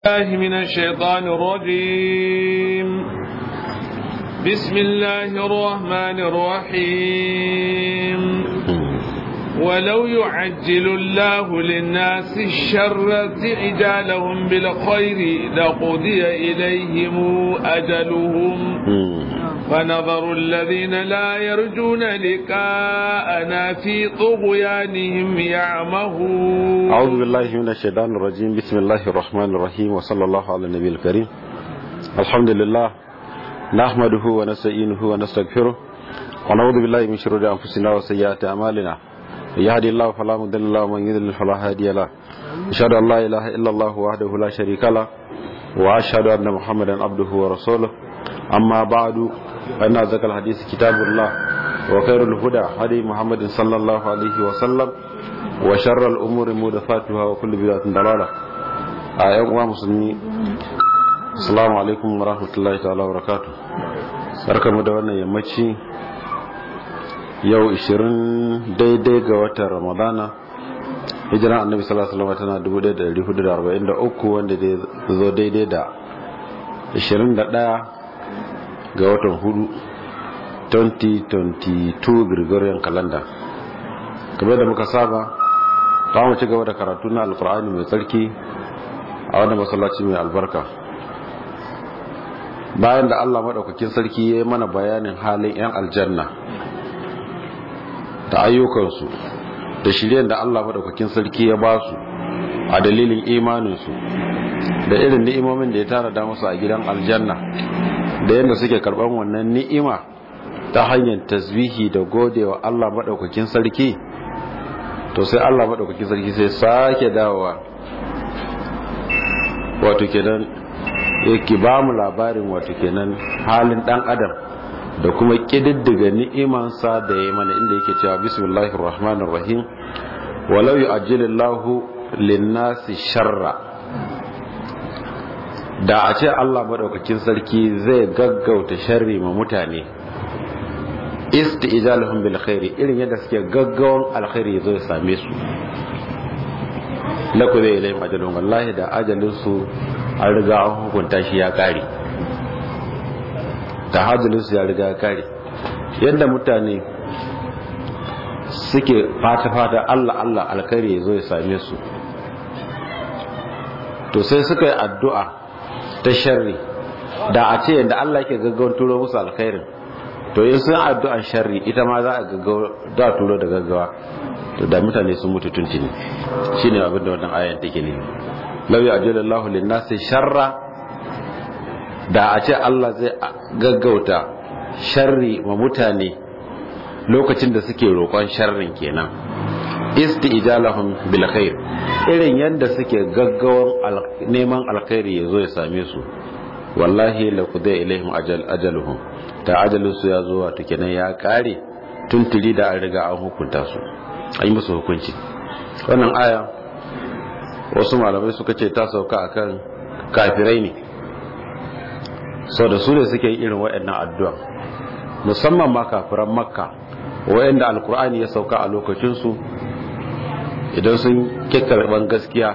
الله من الشيطان الرجيم بسم الله الرحمن الرحيم ولو يعجل الله للناس الشر استعجالهم بالخير لقضي إليهم أجلهم فنظر الذين لا يرجون لقاءنا في طغيانهم يعمهون أعوذ بالله من الشيطان الرجيم بسم الله الرحمن الرحيم وصلى الله على النبي الكريم الحمد لله نحمده ونستعينه ونستغفره ونعوذ بالله من شرور أنفسنا وسيئات أعمالنا يهدي الله فلا مضل له ومن يضلل فلا هادي له أشهد أن لا إله إلا الله وحده لا شريك له وأشهد أن محمدا عبده ورسوله أما بعد فإن أصدق الحديث كتاب الله وخير الهدى هدي محمد صلى الله عليه وسلم وشر الأمور محدثاتها وكل بدعة ضلالة أيها مسلمين السلام عليكم ورحمة الله تعالى وبركاته barkamu da wannan yammaci yau 20 daidai ga watan ramadana hijiran annabi sallallahu alaihi wasallam tana 1443 wanda zai zo daidai da 21 ga watan hudu 2022 gregorian calendar kamar da muka saba ta mu ci gaba da karatu na alkur'ani mai tsarki a wanda masallaci mai albarka bayan da allah maɗaukakin sarki ya yi mana bayanin halin 'yan aljanna da ayyukansu da shiryen da allah maɗaukakin sarki ya ba su a dalilin imaninsu da irin ni'imomin da ya tara da musu a gidan aljanna da yadda suke karban wannan ni'ima ta hanyar tasbihi da godewa Allah maɗaukakin sarki to sai Allah maɗaukakin sarki sai sake dawowa wato kenan yake ba mu labarin wato kenan halin ɗan adam da kuma ƙididdiga ni'imansa da ya mana inda yake cewa bismillahir rahmanir rahim walau yu'ajjilillahu lin-nasi sharra da a ce Allah maɗaukakin sarki zai gaggauta sharri ma mutane isti'jalahum bil khairi irin yadda suke gaggawan alkhairi zo ya same su la ku zai ilayhim ajalun wallahi da ajalin su an riga an hukunta shi ya kare da ajalin su ya riga ya kare yadda mutane suke fata fata Allah Allah alkhairi zo ya same su to sai suka yi addu'a ta sharri da a ce yadda Allah ke gaggawar turo musu alkhairin to in sun addu'an sharri ita ma za a gaggawa da turo da gaggawa to da mutane sun mutu tuntuni shine abin da wannan ayan take ne law ya'jalallahu lin-nasi sharra da a ce Allah zai gaggauta sharri wa mutane lokacin da suke roƙon sharrin kenan isti'jalahum bil khair irin yadda suke gaggawan neman alkhairi ya zo ya same su wallahi la qudai ilaihim ajal ajaluhum ta ajalin su ya zo wato kenan ya kare tuntuli da an riga an hukunta su an yi musu hukunci wannan aya wasu malamai suka ce ta sauka akan kafirai ne sau da su ne suke yi irin waɗannan addu'a musamman ma kafiran makka waɗanda alkur'ani ya sauka a lokacinsu idan sun kekkarban gaskiya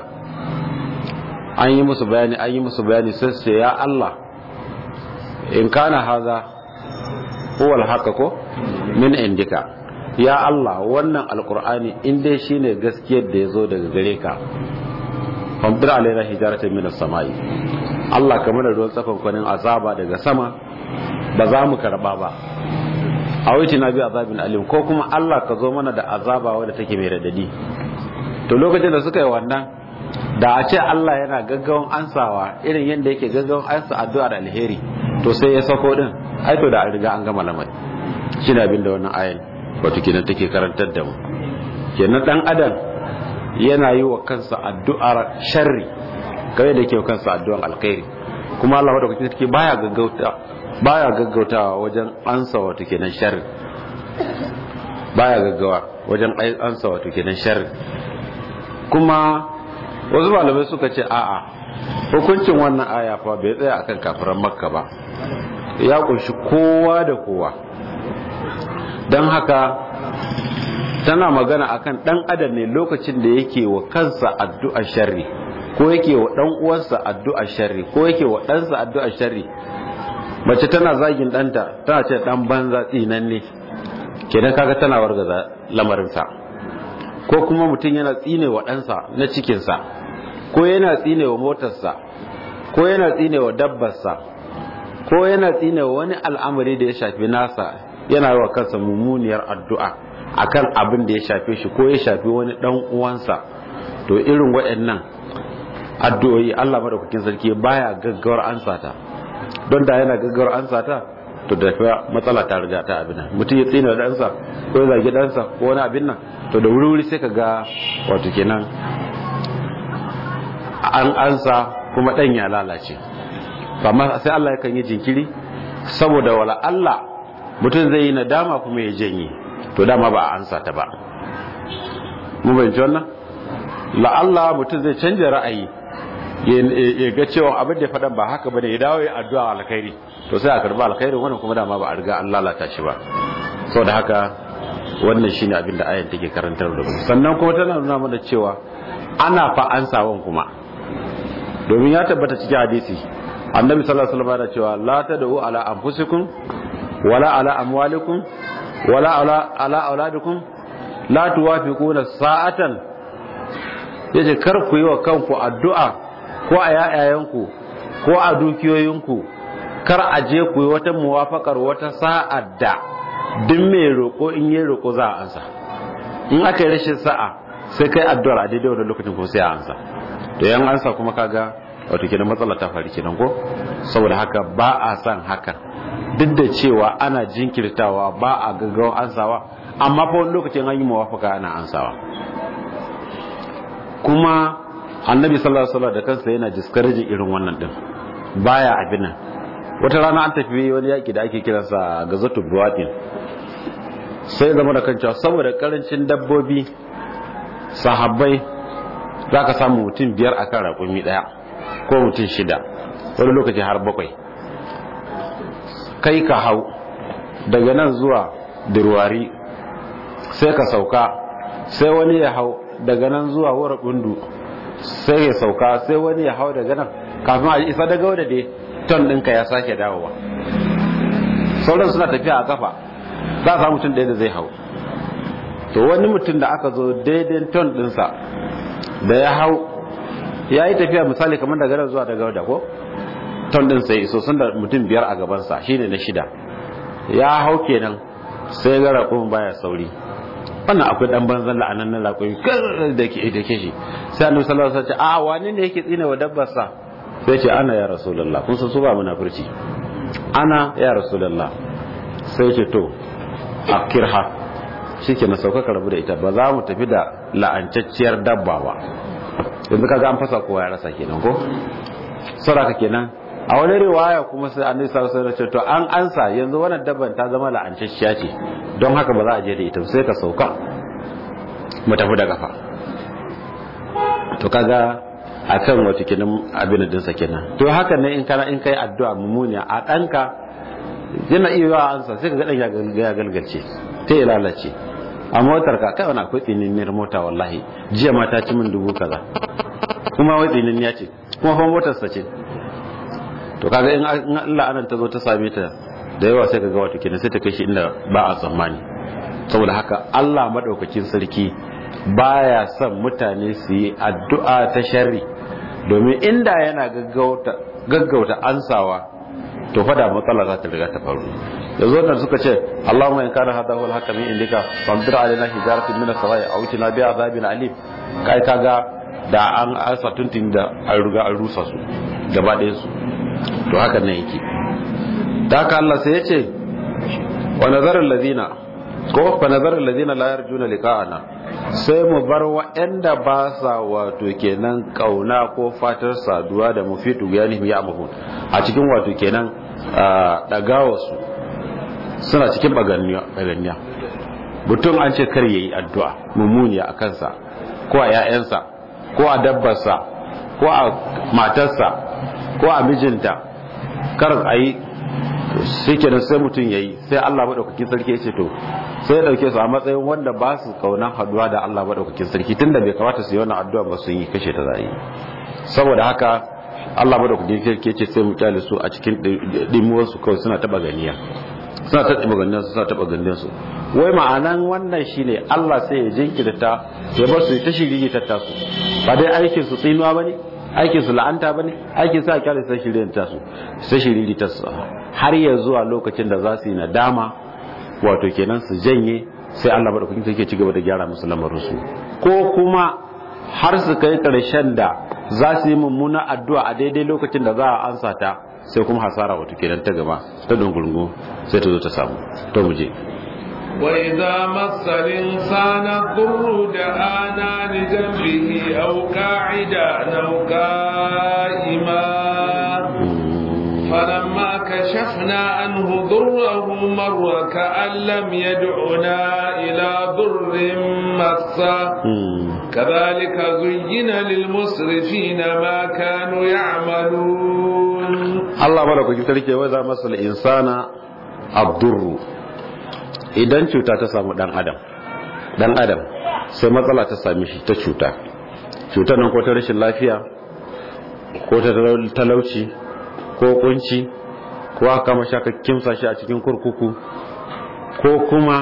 an yi musu bayani an yi musu bayani sai su ya Allah in kana haza huwal haka ko min indika ya Allah wannan alkur'ani in dai shine gaskiyar da ya zo daga gare ka famdir alaina hijaratan min as-samai Allah kamar da ruwan tsakon kwanin azaba daga sama ba za mu karba ba a wuce na bi azabin alim ko kuma Allah ka zo mana da azaba wadda take mai radadi to lokacin da suka yi wannan da a ce Allah yana gaggawan ansawa irin yadda yake gaggawan ansa addu'a da alheri to sai ya sako din ai to da an riga an gama lamari shi ne abin da wannan ayan wato kenan take karantar da mu kenan dan adam yana yi wa kansa addu'ar sharri kawai da yake wa kansa addu'ar alkhairi kuma Allah wadda kuke take baya gaggauta baya gaggautawa wajen ansa wato kenan sharri baya gaggawa wajen ansa wato kenan sharri kuma wasu malamai suka ce a'a hukuncin wannan aya fa bai tsaya akan kafiran makka ba ya kunshi kowa da kowa don haka tana magana akan dan adam ne lokacin da yake wa kansa addu'a sharri ko yake wa dan uwansa addu'a sharri ko yake wa ɗansa addu'a sharri mace tana zagin ɗanta tana ce ɗan banza tsinan ne kenan kaga tana wargaza lamarinsa ko kuma mutum yana tsine wa ɗansa na cikinsa ko yana tsine wa motarsa ko yana tsine wa dabbarsa ko yana tsine wa wani al'amari da ya shafi nasa yana wa kansa mummuniyar addu'a akan abin da ya shafe shi ko ya shafi wani ɗan uwansa to irin waɗannan addu'o'i Allah madaukakin sarki baya gaggawar ansa ta don da yana gaggawar ansa ta to da matsala ta riga ta abin nan mutum ya tsina da ɗansa ko ya zagi ɗansa ko wani abin nan to da wuri-wuri sai ka ga wato kenan an ansa kuma ɗan ya lalace amma sai Allah yakan yi jinkiri saboda wala Allah mutum zai yi nadama kuma ya janye to dama ba a ansa ta ba mu bayyana wannan la Allah mutum zai canja ra'ayi ya ga cewa abin da ya faɗan ba haka bane ya dawo ya addu'a alkhairi to sai a karba alkhairi wannan kuma dama ba a riga an lalata shi ba saboda haka wannan shine abin da ayan take karantar da mu sannan kuma tana nuna mana cewa ana fa ansawan kuma domin ya tabbata cikin hadisi annabi sallallahu alaihi wasallam ya cewa la tad'u ala anfusikum wala ala amwalikum wala ala ala auladikum la tuwafiquna sa'atan yace kar ku yi wa kanku addu'a ko a yayayanku ko a dukiyoyinku kar a je ku yi wata muwafakar wata sa'ad da duk mai roƙo in yi roƙo za a ansa in aka yi rashin sa'a sai kai addu'ar a daidai wani lokacin ko sai a ansa to yan ansa kuma kaga wato kenan matsala ta faru kenan ko saboda haka ba a san haka duk da cewa ana jinkirtawa ba a gaggawa ansawa amma fa wani lokacin an yi muwafaka ana ansawa kuma annabi sallallahu alaihi wasallam da kansa yana discouraging irin wannan din baya abin nan wata rana an tafi wani yaki da ake kiransa gazatu buwatin sai zama da kancewa saboda karancin dabbobi sahabbai za ka samu mutum biyar a kan raƙumi ɗaya ko mutum shida wani lokaci har bakwai kai ka hau daga nan zuwa dirwari sai ka sauka sai wani ya hau daga nan zuwa wura bundu sai ya sauka sai wani ya hau daga nan kafin a isa daga wadda dai ton ɗinka ya sake dawowa sauran suna tafiya a kafa za a samu mutum ɗaya da zai hau to wani mutum da aka zo daidai ton ɗinsa da ya hau ya yi tafiya misali kamar daga nan zuwa daga wadda ko ton ɗin sai so sun da mutum biyar a gabansa shine na shida ya hau kenan sai ga raƙumin baya sauri wannan akwai dan banzan la'anan na raƙumi kar da ke da ke shi sai annabi sallallahu alaihi wasallam ce a wani ne yake tsine wa dabbarsa sai ce ana ya rasulullah kun san su ba munafurci ana ya rasulullah sai ce to akirha shike na sauka ka rabu da ita ba za mu tafi da la'ancacciyar dabba ba yanzu kaga an fasa kowa ya rasa kenan ko saraka kenan a wani riwaya kuma sai annabi sallallahu alaihi wasallam to an ansa yanzu wannan dabban ta zama la'ancacciya ce don haka ba za a je da ita sai ka sauka mu tafi da kafa to kaga akan wata kenan abin din sa kenan to haka ne in kana in kai addu'a mummuniya a danka yana iya yawa ansa sai ka ga dan ya galgalce ta ya lalace a motar ka kai wani akwai tsininiyar mota wallahi jiya ma ta ci min dubu kaza kuma wai tsininiya ce kuma fa motar sa ce to kaga in Allah anan ta zo ta same ta da yawa sai kaga wato kenan sai ta kai shi inda ba a tsammani saboda haka Allah madaukakin sarki baya son mutane su yi addu'a ta sharri domin inda yana gaggauta gaggauta ansawa to fada matsala za ta riga ta faru yanzu wannan suka ce Allahumma in kana hada huwal hakami indika famdir alaina hijaratun min as-samai aw tina bi azabin alim kai kaga da an asa tuntun da an riga an rusa su gaba ɗayan su to haka ne yake da haka Allah sai ya ce wa nazarar ladina ko fa nazarar ladina la yarjuna liqa'ana sai mu bar wa'anda ba sa wato kenan kauna ko fatar saduwa da mufitu yani ya mahun a cikin wato kenan dagawa su suna cikin baganniya mutum an ce kar yayi addu'a mummuniya a kansa ko a 'ya'yansa ko a dabbarsa ko a matarsa ko a mijinta kar a yi shi kenan sai mutum ya yi sai Allah maɗaukakin sarki ya ce to sai ya ɗauke su a matsayin wanda ba su kaunan haduwa da Allah maɗaukakin sarki tun da bai kamata su yi wannan addu'a ba sun yi kashe ta za yi saboda haka Allah madaukakin sarki ce sai mu kyale su a cikin dimuwar su kawai suna taba ganiya suna ta taba ganiya suna taba ganiya su wai ma'anan wannan shine Allah sai ya jinkirta ya bar su ta shirye ta tasu ba dai aikin su tsinuwa bane aikin su la'anta bane aikin sa kyale sai shirye ta su sai shirye ta su har ya zuwa lokacin da za su yi nadama wato kenan su janye sai Allah madaukakin sarki ya ci gaba da gyara musu lamarin su ko kuma har su kai karshen da za su yi mummuna addu'a a daidai lokacin da za a ansa ta sai kuma hasara wato kenan ta gaba ta dungurungu sai ta zo ta samu to mu je وإذا مس الإنسان الضر دعانا لجنبه أو قاعدا أو قائما فلما كشفنا عنه ضره مر كأن لم يدعنا إلى ضر مسه كذلك زين للمسرفين ما كانوا يعملون الله بارك فيك وإذا مس الإنسان الضر idan cuta ta samu dan adam dan adam sai matsala ta same shi ta cuta cutar nan ko ta rashin lafiya ko ta talauci ko kunci ko aka mashaka kimsa shi a cikin kurkuku ko kuma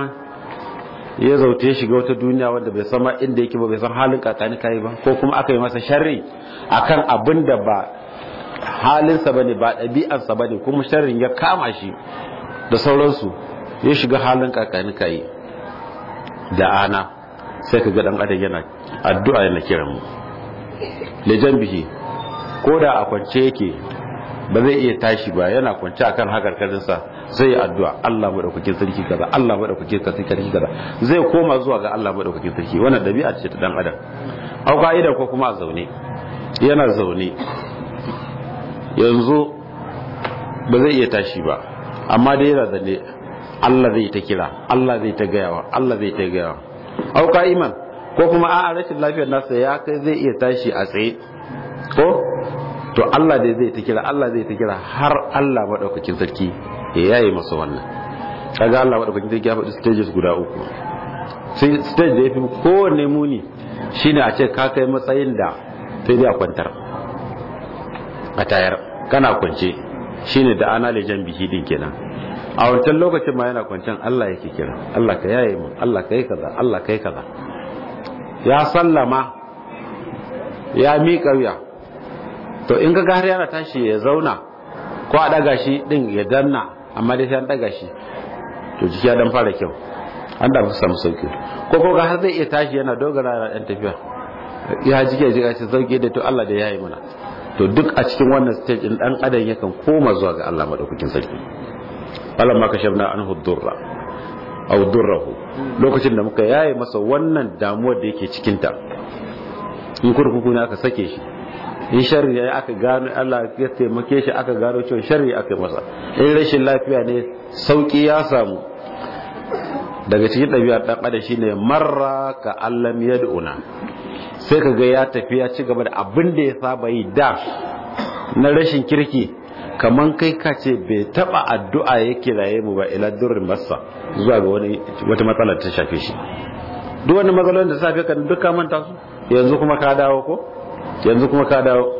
ya zaute shiga wata duniya wanda bai san inda yake ba bai san halin kakani kai ba ko kuma aka yi masa sharri akan abin da ba halinsa bane ba ɗabi'arsa bane kuma sharrin ya kama shi da sauransu ya shiga halin kakani kai da ana sai ka ga dan adam yana addu'a yana kiran mu lejan bihi ko da a kwance yake ba zai iya tashi ba yana kwance akan hakarkarinsa zai addu'a Allah madaukakin sarki kaza Allah madaukakin sarki kaza zai koma zuwa ga Allah madaukakin sarki wannan dabi'a ce ta dan adam au ka'ida ko kuma a zaune yana zaune yanzu ba zai iya tashi ba amma dai yana zaune Allah zai ta kira Allah zai ta gayawa Allah zai ta gayawa au ka'iman ko kuma a'a rashin lafiyar nasa ya kai zai iya tashi a tsaye ko to Allah dai zai ta kira Allah zai ta kira har Allah madaukakin sarki ya yayi masa wannan kaga Allah madaukakin sarki ya faɗi stages guda uku sai stage da yafi kowanne muni shine a ce ka kai matsayin da sai dai a kwantar a tayar kana kwance shine da ana lejan bihi din kenan a wancan lokacin ma yana kwancen Allah yake kira Allah ka yaye mu Allah ka yi kaza Allah ka yi kaza ya sallama ya miƙa wuya to in ga har yana tashi ya zauna ko a daga shi din ya danna amma dai sai an daga shi to jiki ya dan fara kyau an da samu sauki ko ko ga har zai iya tashi yana dogara da dan tafiya ya jike jika shi sauki da to Allah da ya yi mana to duk a cikin wannan stage din dan adam yakan koma zuwa ga Allah madaukakin sarki falamma kashafna anhu durra aw durrahu lokacin da muka yaye masa wannan damuwar da yake cikin ta in kurkuku ne aka sake shi in sharri ne aka gano Allah ya taimake shi aka gano cewa sharri aka masa in rashin lafiya ne sauki ya samu daga cikin ɗabi'ar ɗan adam shine marra ka allam yad'una sai kaga ya tafi ya ci gaba da abin da ya saba yi da na rashin kirki kaman kai ka ce bai taba addu'a ya kiraye mu ba ila durrin masa zuwa ga wani wata matsala ta shafe shi duk wani matsalolin da safe kan duka manta su yanzu kuma ka dawo ko yanzu kuma ka dawo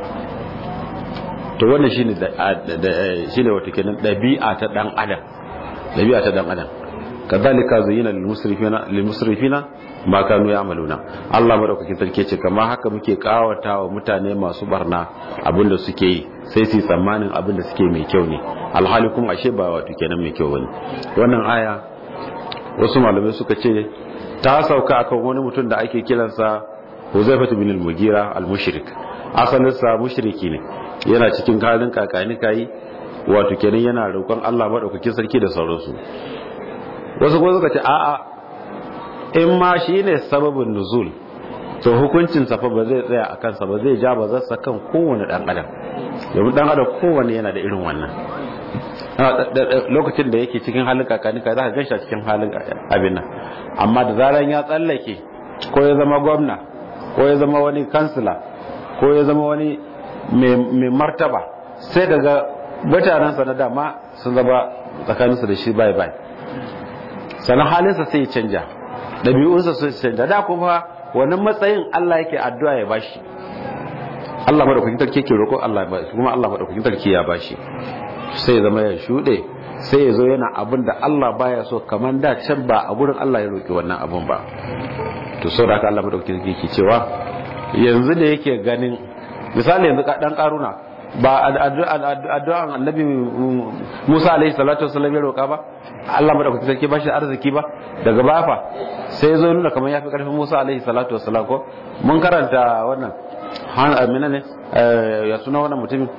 to wannan shine shine wato kenan dabi'a ta dan adam dabi'a ta dan adam kadhalika zayyana lil musrifina lil musrifina ma kanu ya'maluna Allah madaukakin sarki ce kamar haka muke kawata wa mutane masu barna abinda suke yi sai su tsammanin abinda suke mai kyau ne alhali kuma ashe ba wato kenan mai kyau bane wannan aya wasu malamai suka ce ta sauka akan wani mutum da ake kiransa Huzaifatu bin al-Mugira al-Mushrik asalin sa mushriki ne yana cikin halin kakani kai wato kenan yana roƙon Allah madaukakin sarki da sauransu wasu kuma suka ce a'a in ma shine sababin nuzul to hukuncin sa fa ba zai tsaya a kansa ba zai ja ba zasa kan kowane dan adam domin dan adam kowanne yana da irin wannan lokacin da yake cikin halin kakani kai za ka gaisha cikin halin abin nan amma da zaran ya tsallake ko ya zama gwamna ko ya zama wani kansila ko ya zama wani mai martaba sai daga mutanensa na dama sun zama tsakaninsa da shi bai bai sannan halinsa sai ya canja ɗabi'unsa sai canja da kuma wannan matsayin Allah yake addu'a ya bashi Allah madaukakin sarki ke roƙo Allah ba kuma Allah madaukakin sarki ya bashi sai ya zama ya shuɗe sai ya zo yana abin da Allah baya so kamar da can ba a gurin Allah ya roƙi wannan abin ba to saboda haka Allah madaukakin sarki ke cewa yanzu da yake ganin misali yanzu dan karuna ba addu'an annabi Musa alaihi salatu wasallam ya roƙa ba Allah madaukakin sarki ba shi arziki ba daga bafa sai zo nuna kamar yafi karfin Musa alaihi salatu wasallam ko mun karanta wannan han amina ne ya suna wannan mutumin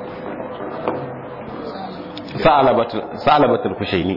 sa'alabatul kushaini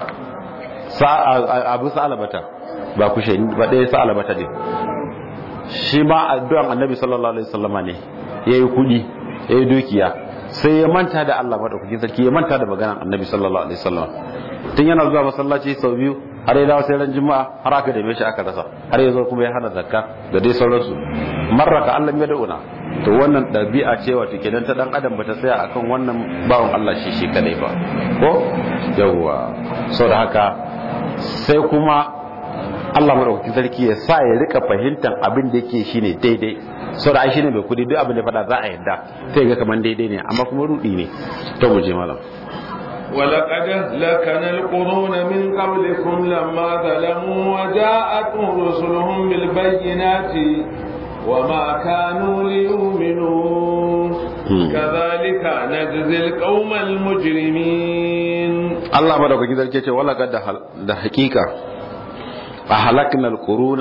abu sa'alabata ba kushaini ba ɗaya sa'alabata ne shi ma addu'an annabi sallallahu alaihi wasallama ne ya yi kudi ya yi dukiya sai ya manta da Allah maɗaukakin sarki ya manta da maganan annabi sallallahu alaihi wasallama tun yana zuwa masallaci sau biyu har ya dawo sai ran juma'a har aka dame shi aka rasa har ya zo kuma ya hana zakka da dai sauransu marraka Allah ya da'una to wannan ɗabi'a ce wato kenan ta dan adam bata tsaya akan wannan bawan Allah shi shi kadai ba ko yawwa saboda haka sai kuma Allah madaukakin sarki ya sa ya rika fahimtar abin da yake shine daidai saboda ai shine mai kudi duk abin da fada za a yadda sai ga kaman daidai ne amma kuma rudi ne to mu je malam ولقد أهلكنا القرون من قبلكم لما ظلموا وجاءتهم رسلهم بالبينات وما كانوا ليؤمنوا كذلك نجزي القوم المجرمين الله بارك فيك كده ولا قد ده حقيقه اهلكنا القرون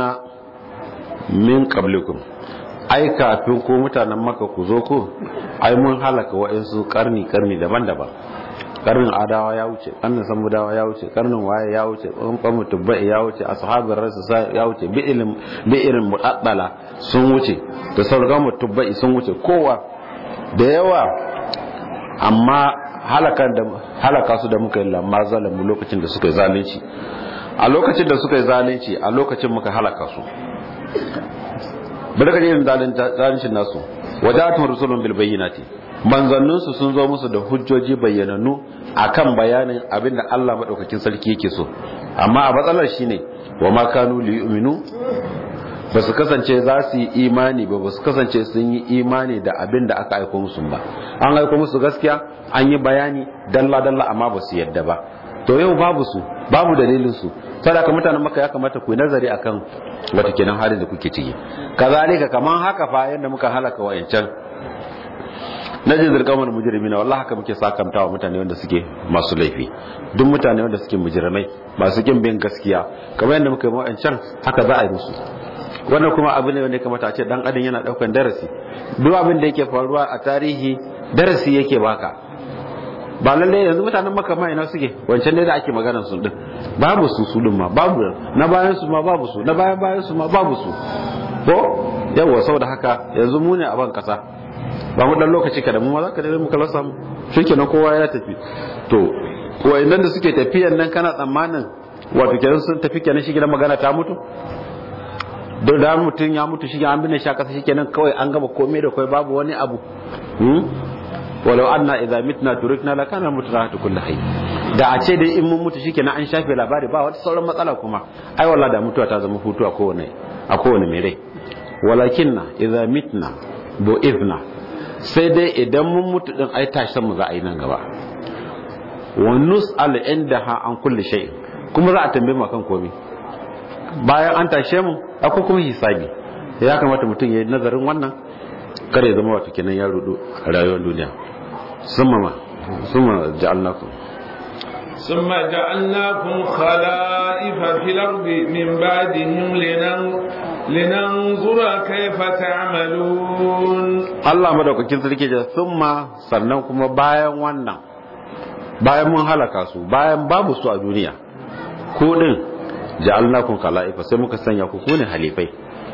من قبلكم ai kafin ko mutanen maka ku zo ku ai mun halaka wa'insu karni karni daban-daban karnin adawa ya wuce karnin samudawa ya wuce karnin waye ya wuce ɓanɓan tubba'i ya wuce ashabin rasu ya wuce bi'irin muɗaɗɗala sun wuce da sauran tubba'i sun wuce kowa da yawa amma halaka su da muka yi lamma zalamu lokacin da suka yi zalunci a lokacin da suka yi zalunci a lokacin muka halaka su bari ka yin zaluncin nasu wadatun rusulun bil bayyinati manzanninsu sun zo musu da hujjoji bayyanannu akan bayanin abinda Allah madaukakin sarki yake so amma a matsalar shine wa ma kanu li yu'minu ba su kasance za su yi imani ba ba su kasance sun yi imani da abin da aka aiko musu ba an aiko musu gaskiya an yi bayani dalla dalla amma ba su yadda ba to yau babu su babu dalilin su sadaka mutanen maka ya kamata ku yi nazari akan wata kenan halin da kuke ciki kazalika kaman haka fa yanda muka halaka wayancan najin zirkamar mujirmi na wallahi haka muke sakamtawa mutane wanda suke masu laifi duk mutane wanda suke mujirmai masu kin bin gaskiya kamar yadda muka yi wayancan haka za a yi musu wannan kuma abu ne wanda kamata a ce dan adam yana daukan darasi duk abin da yake faruwa a tarihi darasi yake baka ba lalle yanzu mutanen maka ma ina suke wancan ne da ake magana su din babu su su din ma babu na bayan su ma babu su na bayan bayan su ma babu su ko yawa saboda haka yanzu mu ne a ban kasa ba mu dan lokaci kada mu ma za ka dai muka lasa mu shikenan kowa ya tafi to wayannan da suke tafiyan nan kana tsammanin wato kenan sun tafi kenan shi gidan magana ta mutu don da mutum ya mutu shi an binne shi a kasa shikenan kawai an gama komai da kai babu wani abu walau anna idza mitna turikna la kana mutrahatu kulli hayy da a ce dai in mun mutu shikenan an shafe labari ba wata sauran matsala kuma ai wallahi da mutuwa ta zama hutu a kowane a kowane mai rai walakinna idza mitna bu'ithna sai dai idan mun mutu din ai tashi mu za a yi nan gaba wa nus'al indaha an kulli shay kuma za a tambaye mu kan komai bayan an tashe mu akwai kuma hisabi ya kamata mutum ya yi nazarin wannan kare zama wato kenan ya rudu a rayuwar duniya summa ma summa ja'alnakum ثم جعلناكم خلائف في الأرض من بعدهم لنن... لننظر كيف تعملون Allah madaukakin sarki da summa sannan kuma bayan wannan bayan mun halaka su bayan babu su a duniya ko din ja'alnakum khala'ifa sai muka sanya ku kune halifai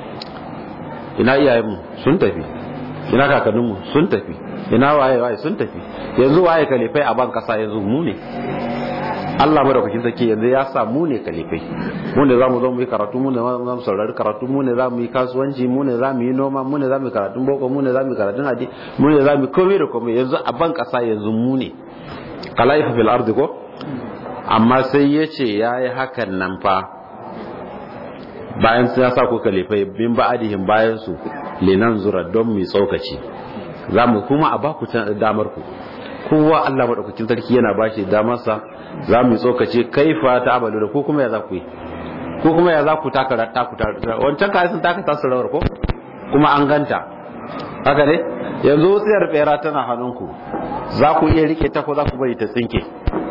ina iyayenmu sun tafi ina kakanninmu sun tafi ina waye waye sun tafi yanzu waye kalifai a ban kasa yanzu mu ne Allah madaukakin sarki yanzu ya sa mu ne kalifai mu ne zamu zo mu yi karatu mu ne zamu mu saurari karatu mu ne zamu yi kasuwanci mu ne zamu yi noma mu ne zamu yi karatun boko mu ne zamu yi karatun hadi mu ne zamu yi komai da komai yanzu a ban kasa yanzu mu ne kalaifa fil ardi ko amma sai yace yayi hakan nan fa bayan sun sa ku kalifai bin ba'adihim bayan su linan zura don mu tsokaci za mu kuma a baku damar ku kowa Allah madaukakin sarki yana bashi damarsa za mu yi tsokace kaifa ta abalu da ko kuma ya za ku yi ko kuma ya za ku taka taku wancan kayan sun taka tasu rawar ko kuma an ganta haka ne yanzu wutsiyar bera tana hannunku za ku iya rike ta ko za ku bari ta tsinke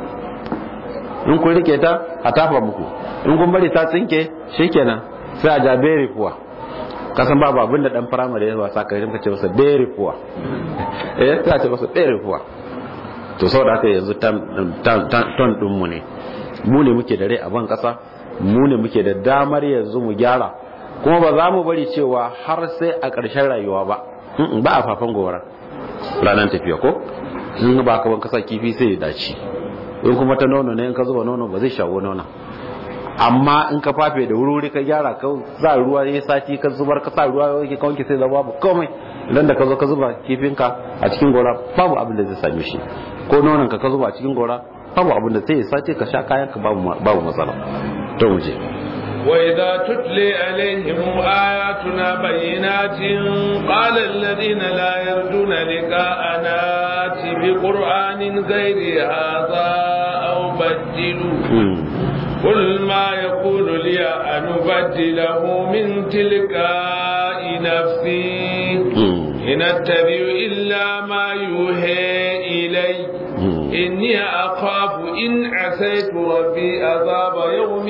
in kun rike ta a tafa muku in kun bari ta tsinke shikenan sai a ja beri kuwa kasan babu abin da dan firamare ya wasa ka rinka ce masa beri kuwa eh sai a ce masa beri kuwa to saboda haka yanzu ton din mu ne mu ne muke da rai a ban kasa mu ne muke da damar yanzu mu gyara kuma ba za mu bari cewa har sai a ƙarshen rayuwa ba ba a fafan gobara ranar tafiya ko in ba ka ban kasa kifi sai ya dace in kuma ta nono ne in ka zuba nono ba zai shawo nono amma in ka fafe da wuri ka gyara ka za ruwa ya sati ka zubar ka sa ruwa ya wanke sai zama babu komai idan da ka zo ka zuba kifinka a cikin gora babu abin da zai same shi ko nonon ka ka zuba a cikin gora babu abin da sai ya sace ka sha kayan ka babu matsala to mu je وإذا تتلي عليهم آياتنا بينات قال الذين لا يرجون لقاءنا بقرآن غير هذا أو بدلوا قل ما يقول لي أن أبدله من تلقاء نفسي إن أتبع إلا ما يوحى إلي إني أخاف إن عسيت ربي عذاب يوم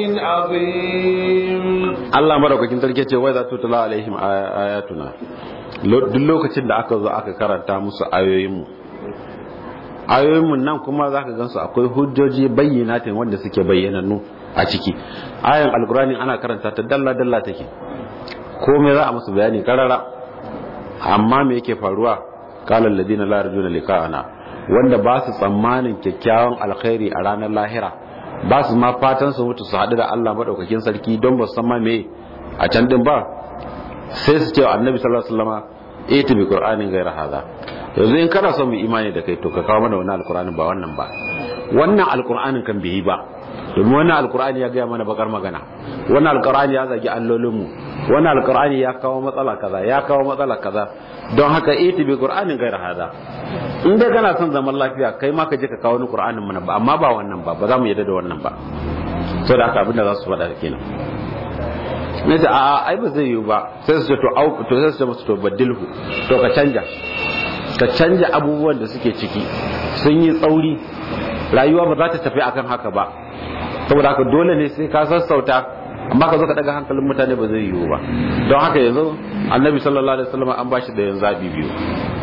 عظيم الله مرحبا كنت لك وإذا تتلى عليهم آياتنا duk lokacin da aka zo aka karanta musu ayoyinmu ayoyinmu nan kuma za ka gansu akwai hujjoji bayyanatin wanda suke bayyanannu a ciki ayan alkurani ana karanta ta dalla-dalla take komai za a musu bayani karara amma me yake faruwa kalan ladina la yarjuna liqa'ana wanda ba su tsammanin kyakkyawan alkhairi a ranar lahira ba su ma fatan su mutu su haɗu da Allah madaukakin sarki don ba su san ma me a can din ba sai su ce annabi sallallahu alaihi wasallam ita bi qur'anin gaira hada yanzu in kana son mu imani da kai to ka kawo mana wannan alqur'anin ba wannan ba wannan alqur'anin kan bai yi ba domin wannan alqur'ani ya ga mana bakar magana wannan alqur'ani ya zagi allolin mu wannan alqur'ani ya kawo matsala kaza ya kawo matsala kaza don haka ita bi qur'anin gaira hada in dai kana son zaman lafiya kai ma ka je ka kawo ni qur'anin mu ba amma ba wannan ba ba za mu yarda da wannan ba saboda haka abin da za su faɗa kenan na ce a ai ba zai yiwu ba sai su ce to au to sai su ce musu to badilhu to ka canja ka canja abubuwan da suke ciki sun yi tsauri rayuwa ba za ta tafi akan haka ba saboda haka dole ne sai ka sassauta amma ka zo ka daga hankalin mutane ba zai yiwu ba don haka yanzu annabi sallallahu alaihi wasallam an bashi da yanzu zabi biyu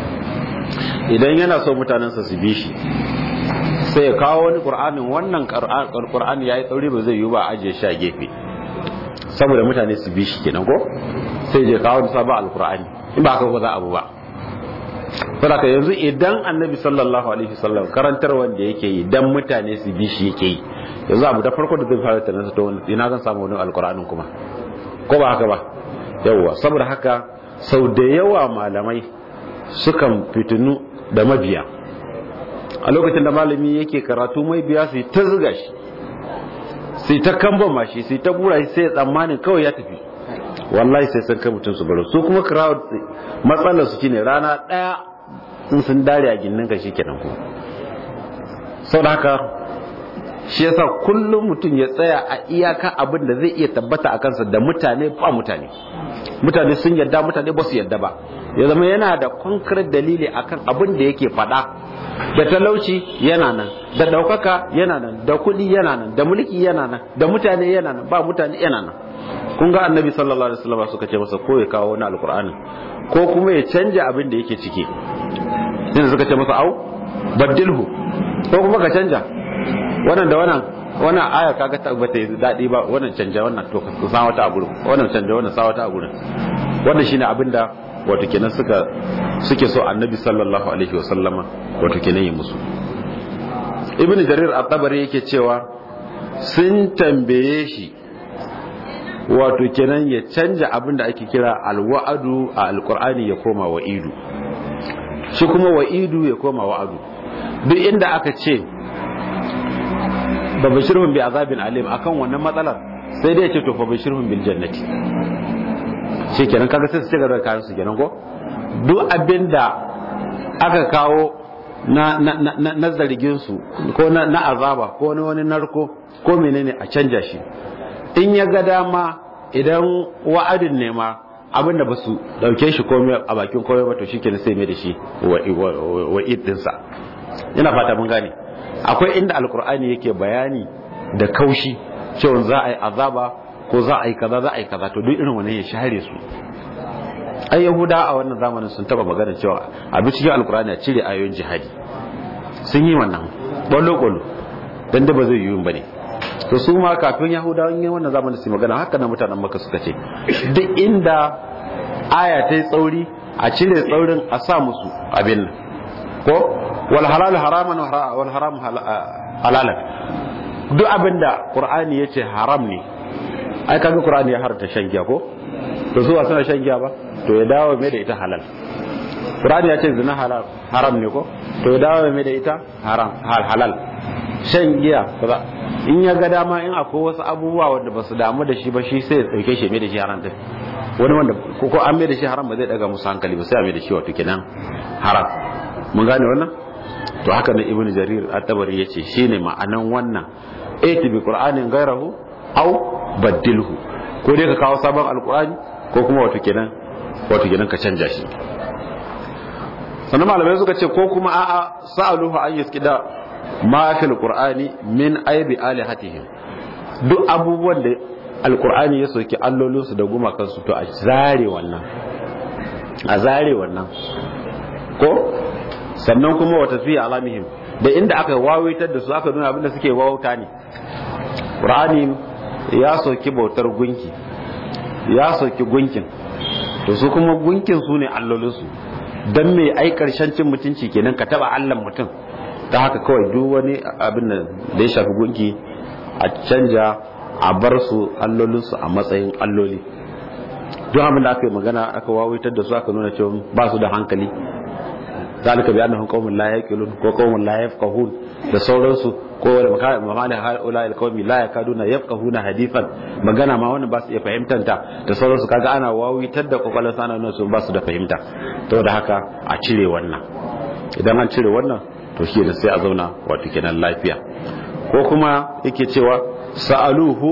idan yana so mutanensa su bi shi sai ya kawo wani qur'anin wannan qur'ani yayi tsauri ba zai yiwu ba ajiye shi a gefe saboda mutane su bi shi kenan ko sai je kawo da sabon alkur'ani in ba haka ba za abu ba saboda yanzu idan annabi sallallahu alaihi wasallam karantar wanda yake yi dan mutane su bi shi yake yi yanzu abu da farko da zai fara tunan ta wani ina zan samu wani alkur'anin kuma ko ba haka ba yawwa saboda haka sau da yawa malamai sukan fitinu da mabiya a lokacin da malami yake karatu mai biya su ta zuga shi sai ta kamba mashi sai ta bura sai ya tsammanin kawai ya tafi wallahi sai san kai mutum su baro su kuma crowd matsalar su shine rana daya in sun dare a ginnin ka shikenan ko saboda haka shi yasa kullum mutum ya tsaya a iyaka abin da zai iya tabbata a kansa da mutane ba mutane mutane sun yadda mutane ba su yadda ba ya zama yana da concrete dalili akan abin da yake faɗa da talauci yana nan da ɗaukaka yana nan da kuɗi yana nan da mulki yana nan da mutane yana nan ba mutane yana nan kun ga annabi sallallahu alaihi wasallam suka ce masa ko ya kawo wani alqur'ani ko kuma ya canja abin da yake ciki sai suka ce masa au baddilhu ko kuma ka canja wannan da wannan wannan aya kaga ta bata yi dadi ba wannan canja wannan to ka sa wata a gurin wannan canja wannan sa wata a gurin wannan shine abin da wato kenan suka suke so annabi sallallahu alaihi wasallama wato kenan yi musu ibnu jarir at-tabari yake cewa sun tambaye shi wato kenan ya canja abin da ake kira alwa'adu a alqur'ani ya koma wa'idu shi kuma wa'idu ya koma wa'adu duk inda aka ce ba bashirhum bi azabin alim akan wannan matsalar sai dai ya ce to fa bashirhum bil jannati shi kenan kaga sai su ci gaba da kayan su kenan ko duk abinda aka kawo na na na, na zargin su ko na, na azaba ko na wani narko ko menene a canja shi in ya ga dama idan wa'adin ne ma abinda ba su dauke shi komai a bakin komai ba to shikenan sai mai da shi wa dinsa ina fata mun gane akwai inda alkur'ani yake bayani da kaushi cewa za a yi azaba ko za a yi kaza za a yi kaza to duk irin wannan ya share su ai yahuda a wannan zamanin sun taba magana cewa abin cikin alkur'ani a cire ayoyin jihadi sun yi wannan bolo bolo dan da ba zai yi bane to su ma kafin yahudawan yin wannan zamanin su magana haka na mutanen maka suka ce duk inda aya ta yi tsauri a cire tsaurin a sa musu abin nan ko wal halal haraman wal haram halalan duk abinda qur'ani yace haram ne ai kaga qur'ani ya harta shan giya ko to zuwa suna shan giya ba to ya dawo mai da ita halal qur'ani yace zina halal haram ne ko to ya dawo mai da ita haram hal halal shan giya kaza in ya ga dama in akwai wasu abubuwa wanda ba su damu da shi ba shi sai ya dauke shi mai da shi haram din wani wanda ko an mai da shi haram ba zai daga musu hankali ba sai a mai da shi wato kenan haram mun gane wannan to haka ne ibnu jarir at-tabari yace shine ma'anan wannan ati bi qur'anin gairahu aw badilhu ko dai ka kawo sabon alqur'ani ko kuma wato kenan wato kenan ka canja shi sannan malamai suka ce ko kuma a'a sa'aluhu an yaskida ma fil qur'ani min aibi alihatihim duk abubuwan da alqur'ani ya soki allolinsu da gumakansu to a zare wannan a zare wannan ko sannan kuma wata fiye alamihim da inda aka wawaitar da su aka nuna abinda suke wauta ne ƙur'ani ya soki bautar gunki ya soki gunkin to su kuma gunkin su ne allolinsu don mai ai karshen cin mutunci kenan ka taba allan mutum ta haka kawai duk wani abin da ya shafi gunki a canja a bar su allolinsu a matsayin alloli duk abin da aka yi magana aka wawaitar da su aka nuna cewa ba su da hankali zalika bi annahum qaumun la yaqilun ko qaumun la yafqahun da sauransu ko da mamali haula al qaumi la yakaduna yafqahuna hadithan magana ma wannan ba su iya fahimtar ta da sauransu kaga ana wawitar da kokarin sana nan su ba su da fahimta to da haka a cire wannan idan an cire wannan to shi ne sai a zauna wato kenan lafiya ko kuma yake cewa sa'aluhu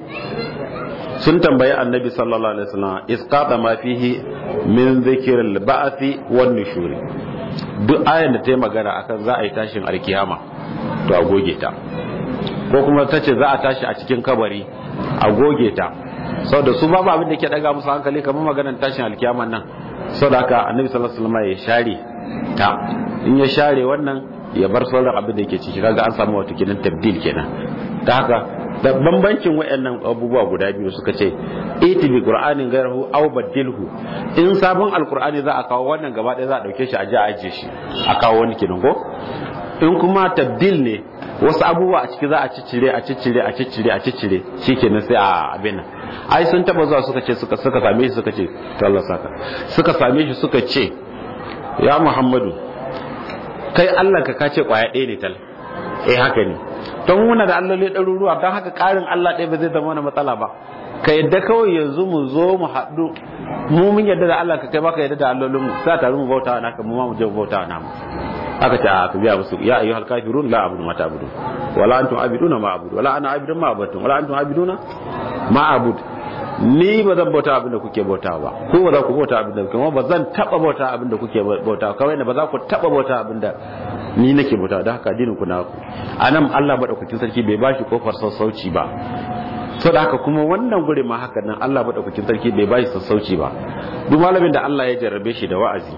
sun tambayi annabi sallallahu alaihi wasallam isqata ma fihi min dhikril ba'thi wan nushuri duk ayan da ta yi magana akan za a yi tashin alkiyama to a goge ta ko kuma ta ce za a tashi a cikin kabari a goge ta sau da su babu abin da ke daga musu hankali kamar maganar tashin alkiyaman nan sau da haka annabi sallallahu alaihi wasallam ya share ta in ya share wannan ya bar sauran abin da ke ciki kaga an samu wata kenan tabdil kenan ta haka da bambancin wayannan abubuwa guda biyu suka ce iti bi qur'anin gairahu aw badilhu in sabon alqur'ani za a kawo wannan gaba ɗaya za a dauke shi a ji a ajiye shi a kawo wani kenan ko in kuma tabdil ne wasu abubuwa a ciki za a ciccire a ciccire a ciccire a ciccire shikenan sai a abin nan ai sun taba zuwa suka ce suka suka same shi suka ce to Allah saka suka same shi suka ce ya Muhammadu kai Allah ka kace kwaya ɗaya ne tal eh haka ne don muna da alloli ɗaruruwa don haka ƙarin Allah ɗaya ba zai zama wani matsala ba ka yadda kawai yanzu mu zo mu haɗu mu mun yadda da Allah ka kai baka yadda da allolinmu sa taru mu bauta naka mu ma mu je mu bauta namu aka ce a ka biya musu ya ayyuhal kafirun la abudu ma ta'budun wala antum abiduna ma abudu wala ana abidun ma abudun wala antum abiduna ma abud ni ba zan bauta abin da kuke bauta ba ko ba za ku bauta abin da kuma ba zan taba bauta abin da kuke bauta kawai da ba za ku taba bauta abin da ni nake bauta da haka addinin ku na ku anan Allah madaukakin sarki bai bashi kofar sassauci ba so da haka kuma wannan gure ma haka nan Allah madaukakin sarki bai bashi sassauci ba duk malamin da Allah ya jarrabe shi da wa'azi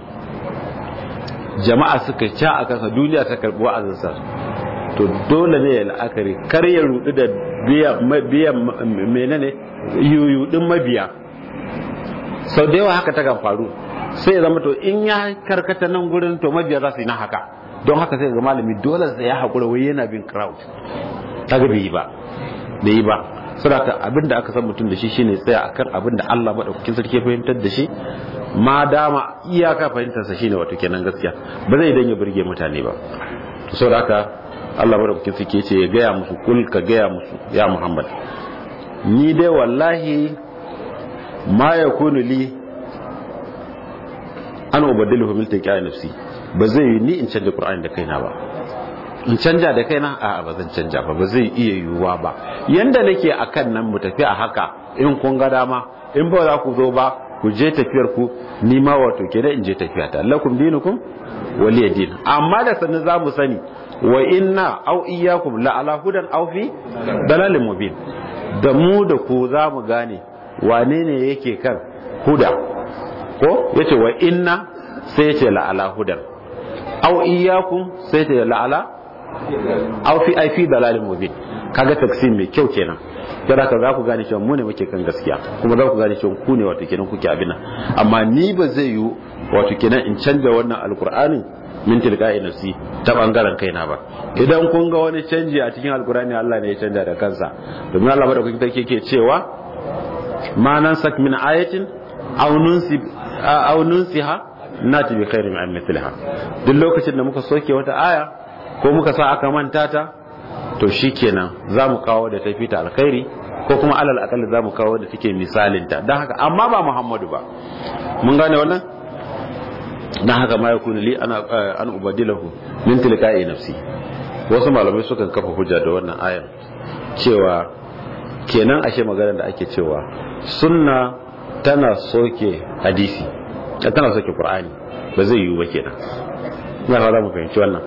jama'a suka ca a kansa duniya ta karbi wa'azinsa to dole ne ya la'akari kar ya rudu da biyan menene yuyudin mabiya sau da yawa haka ta kan faru sai ya zama to in ya karkata nan gurin to mabiya za su yi na haka don haka sai ga malami dole sai ya haƙura wai yana bin crowd ta ga bai yi ba bai yi ba saboda abinda aka san mutum da shi shine tsaya akan abin da Allah madaukakin sarki fahimtar da shi ma dama iyaka fahimtarsa shine wato kenan gaskiya ba zai dan ya burge mutane ba to saboda haka Allah madaukakin sarki ce ya gaya musu kul ka gaya musu ya Muhammad ni dai wallahi ma yakunu li an ubaddilu min tilqa nafsi ba zai yi ni in canja qur'ani da kaina ba in canja da kaina a ba zan canja ba ba zai iya yiwuwa ba yanda nake akan nan mu tafi a haka in kun ga dama in ba za ku zo ba ku je tafiyar ku ni ma wato kenan in je tafiya ta lakum dinukum waliya din amma da sanin za mu sani wa inna aw iyyakum la ala hudan aw fi dalalin mubin da mu da ku za mu gane wane ne yake kan huda ko yace wa inna sai yace la ala hudan aw iyyakum sai yace la ala aw fi ai fi dalalin mubin kaga taksim mai kyau kenan don haka za ku gane cewa mu ne muke kan gaskiya kuma za ku gane cewa ku ne wato kenan kuke abin nan amma ni ba zai yi wato kenan in canja wannan alkur'anin min tilqa'i nafsi ta bangaren kaina ba idan kun ga wani canji a cikin alkur'ani Allah ne ya canja da kansa domin Allah madaukakin sarki yake cewa ma nan sak min ayatin aw nunsi aw nunsiha nati bi khairin min mithliha duk lokacin da muka soke wata aya ko muka sa aka manta ta to shikenan za mu kawo da tafi ta alkhairi ko kuma alal akalla za mu kawo da take misalinta don haka amma ba muhammadu ba mun gane wannan na haka ma yakunu li ana an ubadilahu min tilqa'i nafsi wasu malamai sukan kafa hujja da wannan ayar cewa kenan ashe magana da ake cewa sunna tana soke hadisi tana soke qur'ani ba zai yiwu ba kenan ina fara mu fahimci wannan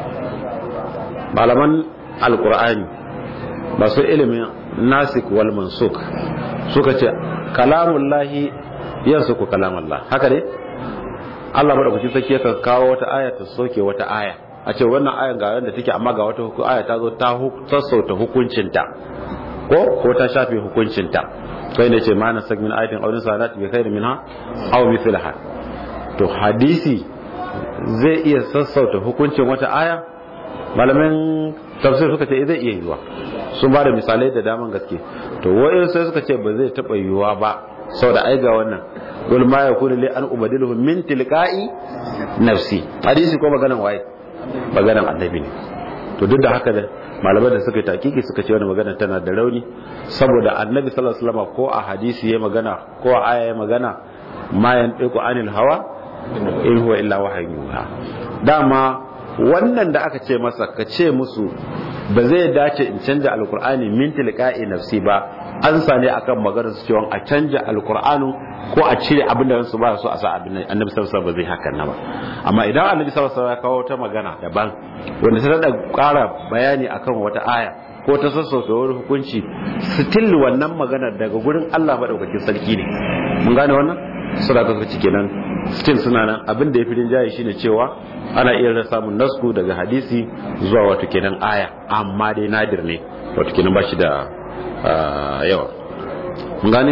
malaman alkur'ani masu ilimin nasik wal mansuk suka ce kalamun lahi yansu ku kalamun Allah haka ne Allah madaukakin sarki yakan kawo wata aya ta soke wata aya a ce wannan ayan ga yadda take amma ga wata aya ta zo ta sassauta hukuncinta ko ko ta shafe hukuncinta kai ne ce ma na min ayatin aw salat bi khairin minha aw mithlaha to hadisi zai iya sassauta hukuncin wata aya malamin tafsir suka ce zai iya yiwuwa sun ba da misalai da daman gaske to wa'in sai suka ce ba zai taɓa yiwuwa ba sau da aiga wannan gul ma ya kuni li an ubadilu min tilqa'i nafsi hadisi ko maganan waye maganan annabi ne to duk da haka da malaman da suka yi takiki suka ce wani magana tana da rauni saboda annabi sallallahu alaihi wasallam ko a hadisi ya magana ko a aya ya magana ma yantiqu anil hawa in huwa illa wahyun dama wannan da aka ce masa ka ce musu ba zai dace in canja alkur'ani min tilqa'i nafsi ba an sane akan maganar su cewa a canja alkur'anu ko a cire abin da su ba su a sa abin annabi sallallahu alaihi ba zai hakan na ba amma idan annabi sallallahu alaihi ya kawo ta magana daban wanda ta da ƙara bayani akan wata aya ko ta sassauta wani hukunci still wannan magana daga gurin Allah madaukakin sarki ne mun gane wannan sura ta sarki kenan still suna nan abin da ya fi rinjaye shine cewa ana iya samun nasku daga hadisi zuwa wato kenan aya amma dai nadir ne wato kenan ba shi da yawa mun gane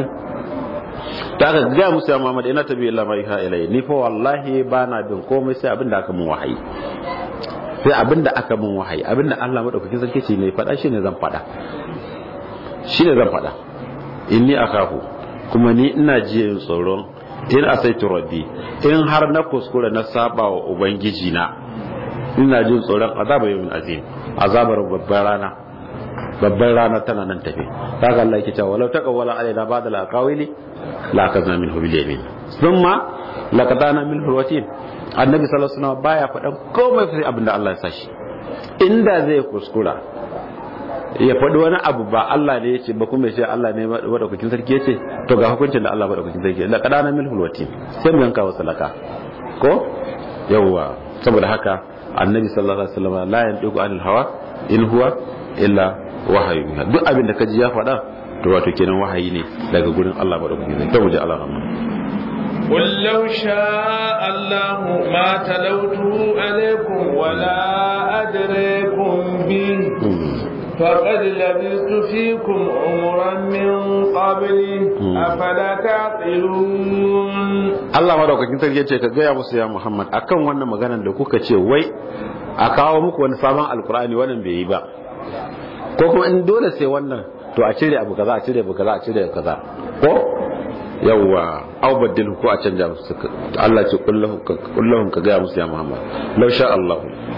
ta aka gaya musu ya Muhammad ina tabi illa ma iha ilai ni fa wallahi ba na bin komai sai abin da aka mun wahayi sai abin da aka mun wahayi abin da Allah madaukakin sarki ce ne faɗa shine zan faɗa shine zan faɗa inni akafu kuma ni ina jiya tsoron in asaitu rabbi in har na kuskura na saba wa ubangiji na ina jin tsoron azabar yawmin azim azabar babbar rana babbar rana tana nan tafe kaga Allah yake cewa walau taqawwala alaina ba'da al-aqawili la kazna minhu bil yamin thumma laqatana minhu al-watin annabi sallallahu alaihi wasallam baya faɗan komai sai abinda Allah ya sashi inda zai kuskura ya faɗi wani abu ba Allah ne ya ce ba kuma ya ce Allah ne madaukakin sarki ya ce to ga hukuncin da Allah madaukakin sarki la qadana min hulwati sai mu yanka wasu laka ko yawwa saboda haka annabi sallallahu alaihi wasallam la yantiqu anil hawa in huwa illa wahayu duk abin da kaji ya faɗa to wato kenan wahayi ne daga gurin Allah madaukakin sarki to mu ji Allah rahman قل لو شاء الله ما تلوته عليكم ولا أدريكم به فقد لبثت فيكم عمرا من قبلي أفلا تعقلون Allah madaukakin sarki ya ce ka gaya musu ya Muhammad akan wannan maganar da kuka ce wai a kawo muku wani sabon alkur'ani wannan bai yi ba ko kuma in dole sai wannan to a cire abu kaza a cire abu kaza a cire abu kaza ko yawwa aw baddil ko a canja musu Allah ce kullahum ka gaya musu ya Muhammad law sha Allah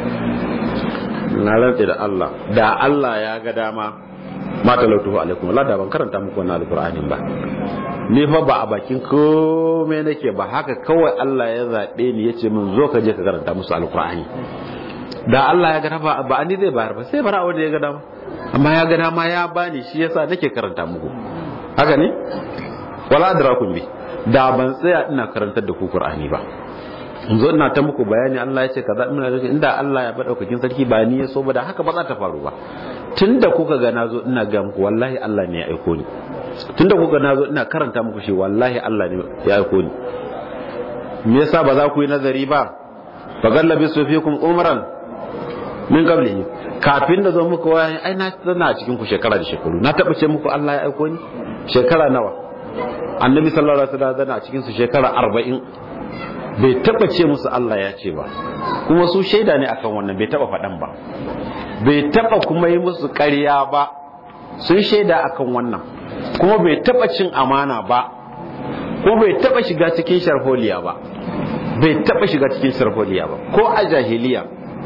na rantse da Allah da Allah ya ga dama ma talautuhu alaikum Allah da ban karanta muku wannan alqur'anin ba ni fa ba a bakin komai nake ba haka kawai Allah ya zaɓe ni ya ce min zo ka je ka karanta musu alkur'ani da Allah ya gada ba ba ni zai bayar ba sai bara wanda ya gada ma amma ya gada ma ya bani shi yasa nake karanta muku haka ne wala adrakum bi da ban tsaya ina karantar da ku qur'ani ba in zo ina ta muku bayani Allah ya ce kaza ina da inda Allah ya bada daukakin sarki ba ni ya so ba da haka ba za ta faru ba tunda kuka ga nazo ina ga muku wallahi Allah ne ya aiko ni tunda kuka nazo ina karanta muku shi wallahi Allah ne ya aiko ni me yasa ba za ku yi nazari ba fa gallabi su fikum umran min qablihi kafin da zo muku wayan ai na tsana cikin ku shekara da shekaru na taba ce muku Allah ya aiko ni shekara nawa annabi sallallahu alaihi wasallam zana cikin su shekara 40 bai taba ce musu Allah ya ce ba kuma su shaida ne akan wannan bai taba faɗan ba bai taba kuma yi musu ƙarya ba sun shaida akan wannan kuma bai taba cin amana ba kuma bai taba shiga cikin sharholiya ba bai taba shiga cikin sharholiya ba ko a jahiliya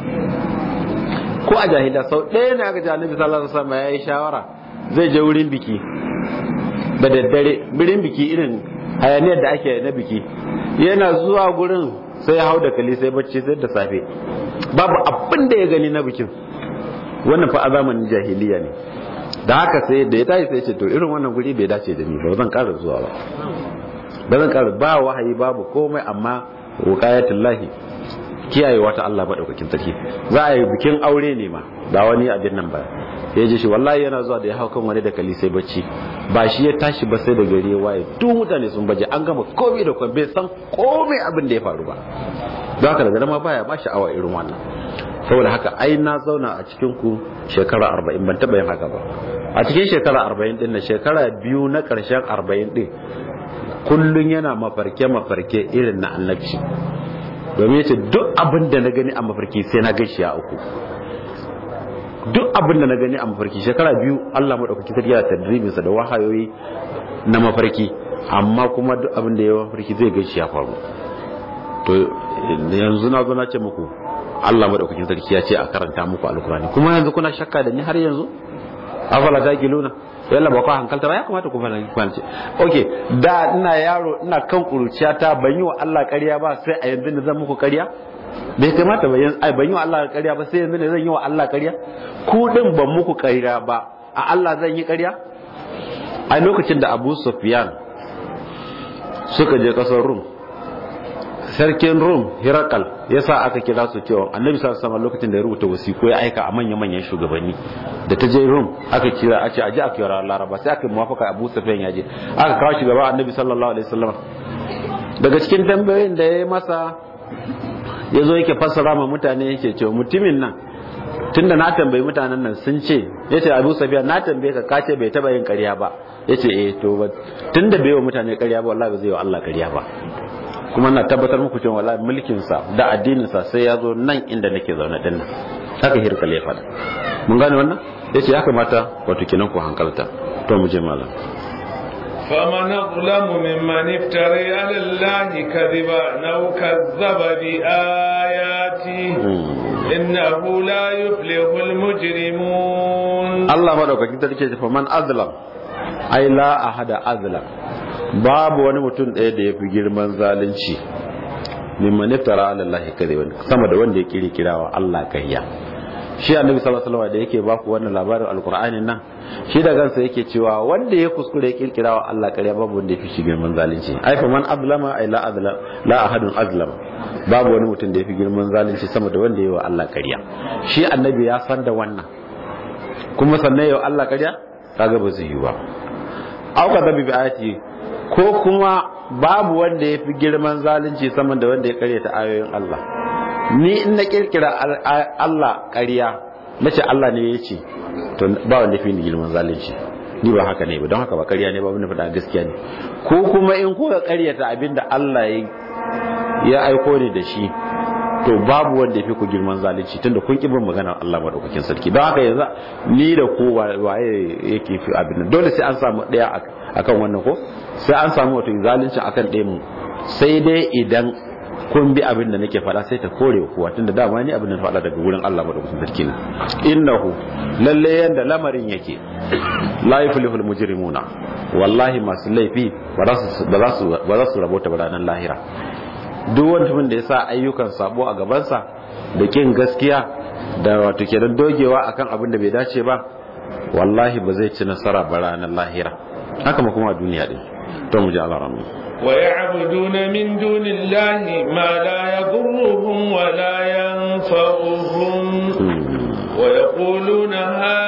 ko a jahiliya sau ɗaya ne aka ji annabi sallallahu alaihi wasallam ya yi shawara zai je wurin biki da daddare birin biki irin hayaniyar da ake na biki yana zuwa gurin sai ya hau da kali sai bacci sai da safe babu abin da ya gani na bikin wannan fa a zamanin jahiliya ne da haka sai da ya tashi sai ce to irin wannan guri bai dace da ni ba zan ƙara zuwa ba ba zan ƙara ba wahayi babu komai amma wuqayatullahi kiyayewa ta Allah madaukakin sarki za a yi bikin aure ne ma ba wani abin nan ba ya ji shi wallahi yana zuwa da ya hau kan wani da kali sai bacci ba shi ya tashi ba sai da gari ya waye duk mutane sun baje an gama komai da komai bai san komai abin da ya faru ba don haka daga ma baya ba sha'awa irin wannan saboda haka ai na zauna a cikin ku shekara arba'in ban taɓa yin haka ba a cikin shekara arba'in din na shekara biyu na ƙarshen arba'in din kullum yana mafarke mafarke irin na annabci domin yace duk abin da na gani a mafarki sai na gaishe a uku duk abin da na gani a mafarki shekara biyu Allah maɗaukaki sarki da tadribinsa da wahayoyi na mafarki amma kuma duk abin da ya mafarki zai gaishe ya faru to yanzu na zo na ce muku Allah maɗaukakin sarki ya ce a karanta muku alkurani kuma yanzu kuna shakka da ni har yanzu afala ta giluna yalla ba ku hankalta ba ya kamata ku fara kwanci okay da ina yaro ina kan kuruciya ta ban yi wa Allah ƙarya ba sai a yanzu ne zan muku ƙarya bai kamata ba yanzu ai ban yi wa Allah ƙarya ba sai yanzu ne zan yi wa Allah ƙarya ku din ban muku ƙarya ba a Allah zan yi ƙarya a lokacin da Abu Sufyan suka je kasar Rum sarkin Rum Hirakal ya sa aka kira su cewa annabi sallallahu alaihi lokacin da ya rubuta wasiku ya aika a manya-manyan shugabanni da ta je Rum aka kira a ce aje a kira Laraba sai aka muwafaka Abu Sufyan ya je aka kawo shugaba annabi sallallahu alaihi wasallam daga cikin tambayoyin da ya yi masa ya zo yake fassara ma mutane yake cewa mutumin nan tunda na tambayi mutanen nan sun ce yace Abu Sufyan na tambaye ka kace bai taba yin ƙarya ba yace eh to tunda bai wa mutane ƙarya ba wallahi ba zai wa Allah ƙarya ba kuma na tabbatar muku cewa wallahi mulkin sa da addinin sa sai ya zo nan inda nake zaune din nan haka hirkal ya faɗa mun gane wannan yace ya kamata wato kenan ku hankalta to mu je malam فمن أظلم ممن افترى على الله كذبا أو كذب بآياته إنه لا يفلح المجرمون الله ما دوكا كنت تكي فمن أظلم أي لا أحد أظلم babu wani mutum ɗaya da ya fi girman zalunci mimman iftara ala Allah kadhiban sama da wanda ya kiri kirawa Allah kayya shi annabi sallallahu alaihi wasallam da yake baku wannan labarin alqur'anin nan shi da kansa yake cewa wanda ya kuskure ya kirkira wa Allah ƙarya babu wanda ya fi shi girman zalunci ai fa man azlama ai la azlam la ahadun azlama babu wani mutum da ya fi girman zalunci sama da wanda ya wa Allah ƙarya shi annabi ya san da wannan kuma sannan ya wa Allah ƙarya kaga ba zai yi ba auka da bi ayati ko kuma babu wanda ya fi girman zalunci sama da wanda ya karyata ayoyin Allah ni in na kirkira Allah ƙarya na ce Allah ne ya ce to ba wanda fi ni girman zalunci ni ba haka ne ba don haka ba ƙarya ne ba wani faɗa gaskiya ne ko kuma in kuka ƙaryata abin da Allah ya aiko ni da shi to babu wanda ya fi ku girman zalunci tunda kun kibin maganar Allah madaukakin sarki don haka yanzu ni da ku waye yake fi abin nan dole sai an samu ɗaya akan wannan ko sai an samu wato zalunci akan ɗaya mu sai dai idan kun bi abin da nake faɗa sai ta kore kuwa tunda dama ni abin da faɗa daga wurin Allah madaukakin sarki ne innahu lalle yanda lamarin yake la yuflihul mujrimuna wallahi masu laifi ba za su ba za su ba za su rabota ranar lahira duk wanda da ya sa ayyukan sabo a gabansa da kin gaskiya da wato kenan dogewa akan abin da bai dace ba wallahi ba zai ci nasara ba ranar lahira haka ma kuma duniya din to mu ji Allah ramu ويعبدون من دون الله ما لا يضرهم ولا ينفعهم ويقولون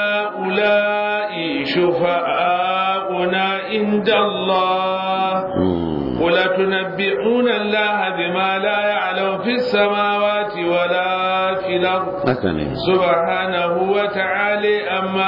هؤلاء شفعاؤنا عند الله قل تنبئون الله بما لا يعلم في السماوات ولا في الأرض سبحانه وتعالى أما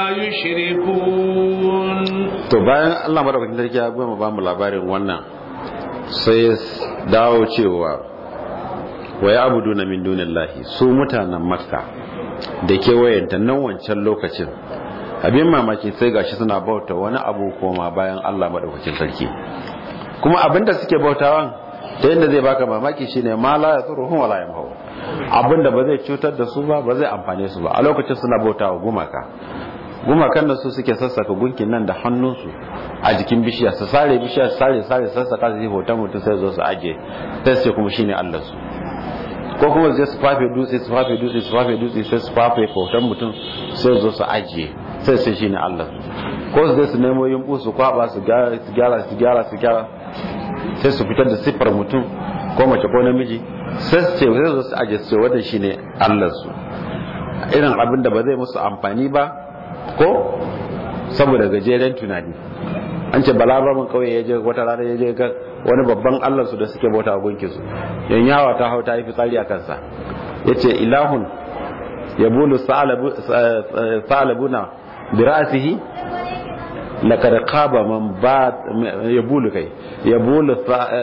يشركون to bayan Allah madaukakin sarki ya goma ba mu labarin wannan sai dawo cewa wa ya abudu na min dunillahi su mutanen makka da kewayenta nan wancan lokacin abin mamaki sai gashi suna bauta wani abu koma bayan Allah madaukakin sarki kuma abinda suke bautawan ta yadda zai baka mamaki shine ma la yasuruhum wala yamhu abinda ba zai cutar da su ba ba zai amfane su ba a lokacin suna bautawa gumaka gumakan da su suke sassaka gunkin nan da hannunsu a jikin bishiya su sare bishiya su sare sare sassaka su yi hoton mutum sai zo su aje sai su kuma shine Allah su ko kuma su su fafe dutse su fafe dutse su fafe dutse sai su fafe hoton mutum sai zo su ajiye sai sai shine Allah su ko su je su nemo yumbu su kwaba su gyara su gyara su gyara su gyara sai su fitar da siffar mutum ko mace ko namiji sai su ce sai zo su ajiye su ce wannan shine Allah su irin abin da ba zai musu amfani ba ko saboda gajeren tunani an ce balaraban kauye ya je wata rana ya je ga wani babban allah su da suke bauta a gunki su yan yawa ta hau ta yi fitsari a kansa ya ce ilahun ya bulu sa'alabuna bi ra'asihi laqad qaba man ba ya bulu kai ya bulu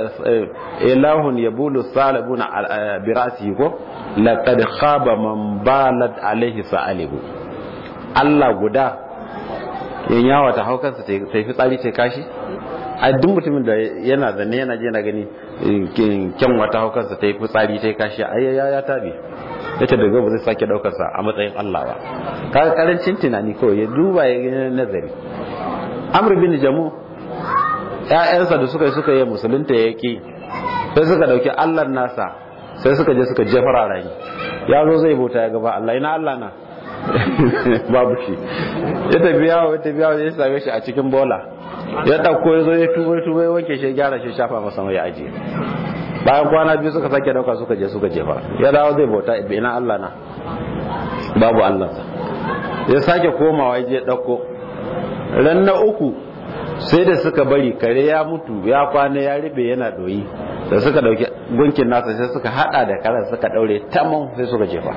ilahun ya bulu sa'alabuna bi ra'asihi ko laqad khaba man balat alaihi sa'alibu Allah guda yin yawa ta hau kansa ta yi fitsari ta kashi a duk mutumin da yana zanne yana je na gani kyan wata hau kansa ta yi fitsari ta yi kashi a ya ya tabi ya ce daga ba zai sake daukarsa a matsayin Allah ba kaga karancin tunani kawai ya duba ya gani nazari amr bin jamu ƴaƴansa da suka yi suka yi musulunta ya ki sai suka dauki Allah nasa sai suka je suka jefar a rani ya zo zai bauta ya gaba Allah ina Allah na babu shi ya tafi yawo ya tafi yawo ya same shi a cikin bola ya ɗauko ya zo ya tubo ya tubo ya wanke shi gyara shi shafa masa mai ajiye bayan kwana biyu suka sake dauka suka je suka jefa ya dawo zai bauta ina Allah na babu Allah ya sake komawa ya je ɗauko ran na uku sai da suka bari kare ya mutu ya kwana ya ribe yana doyi da suka dauki gunkin nasa sai suka hada da karan suka daure tamam sai suka jefa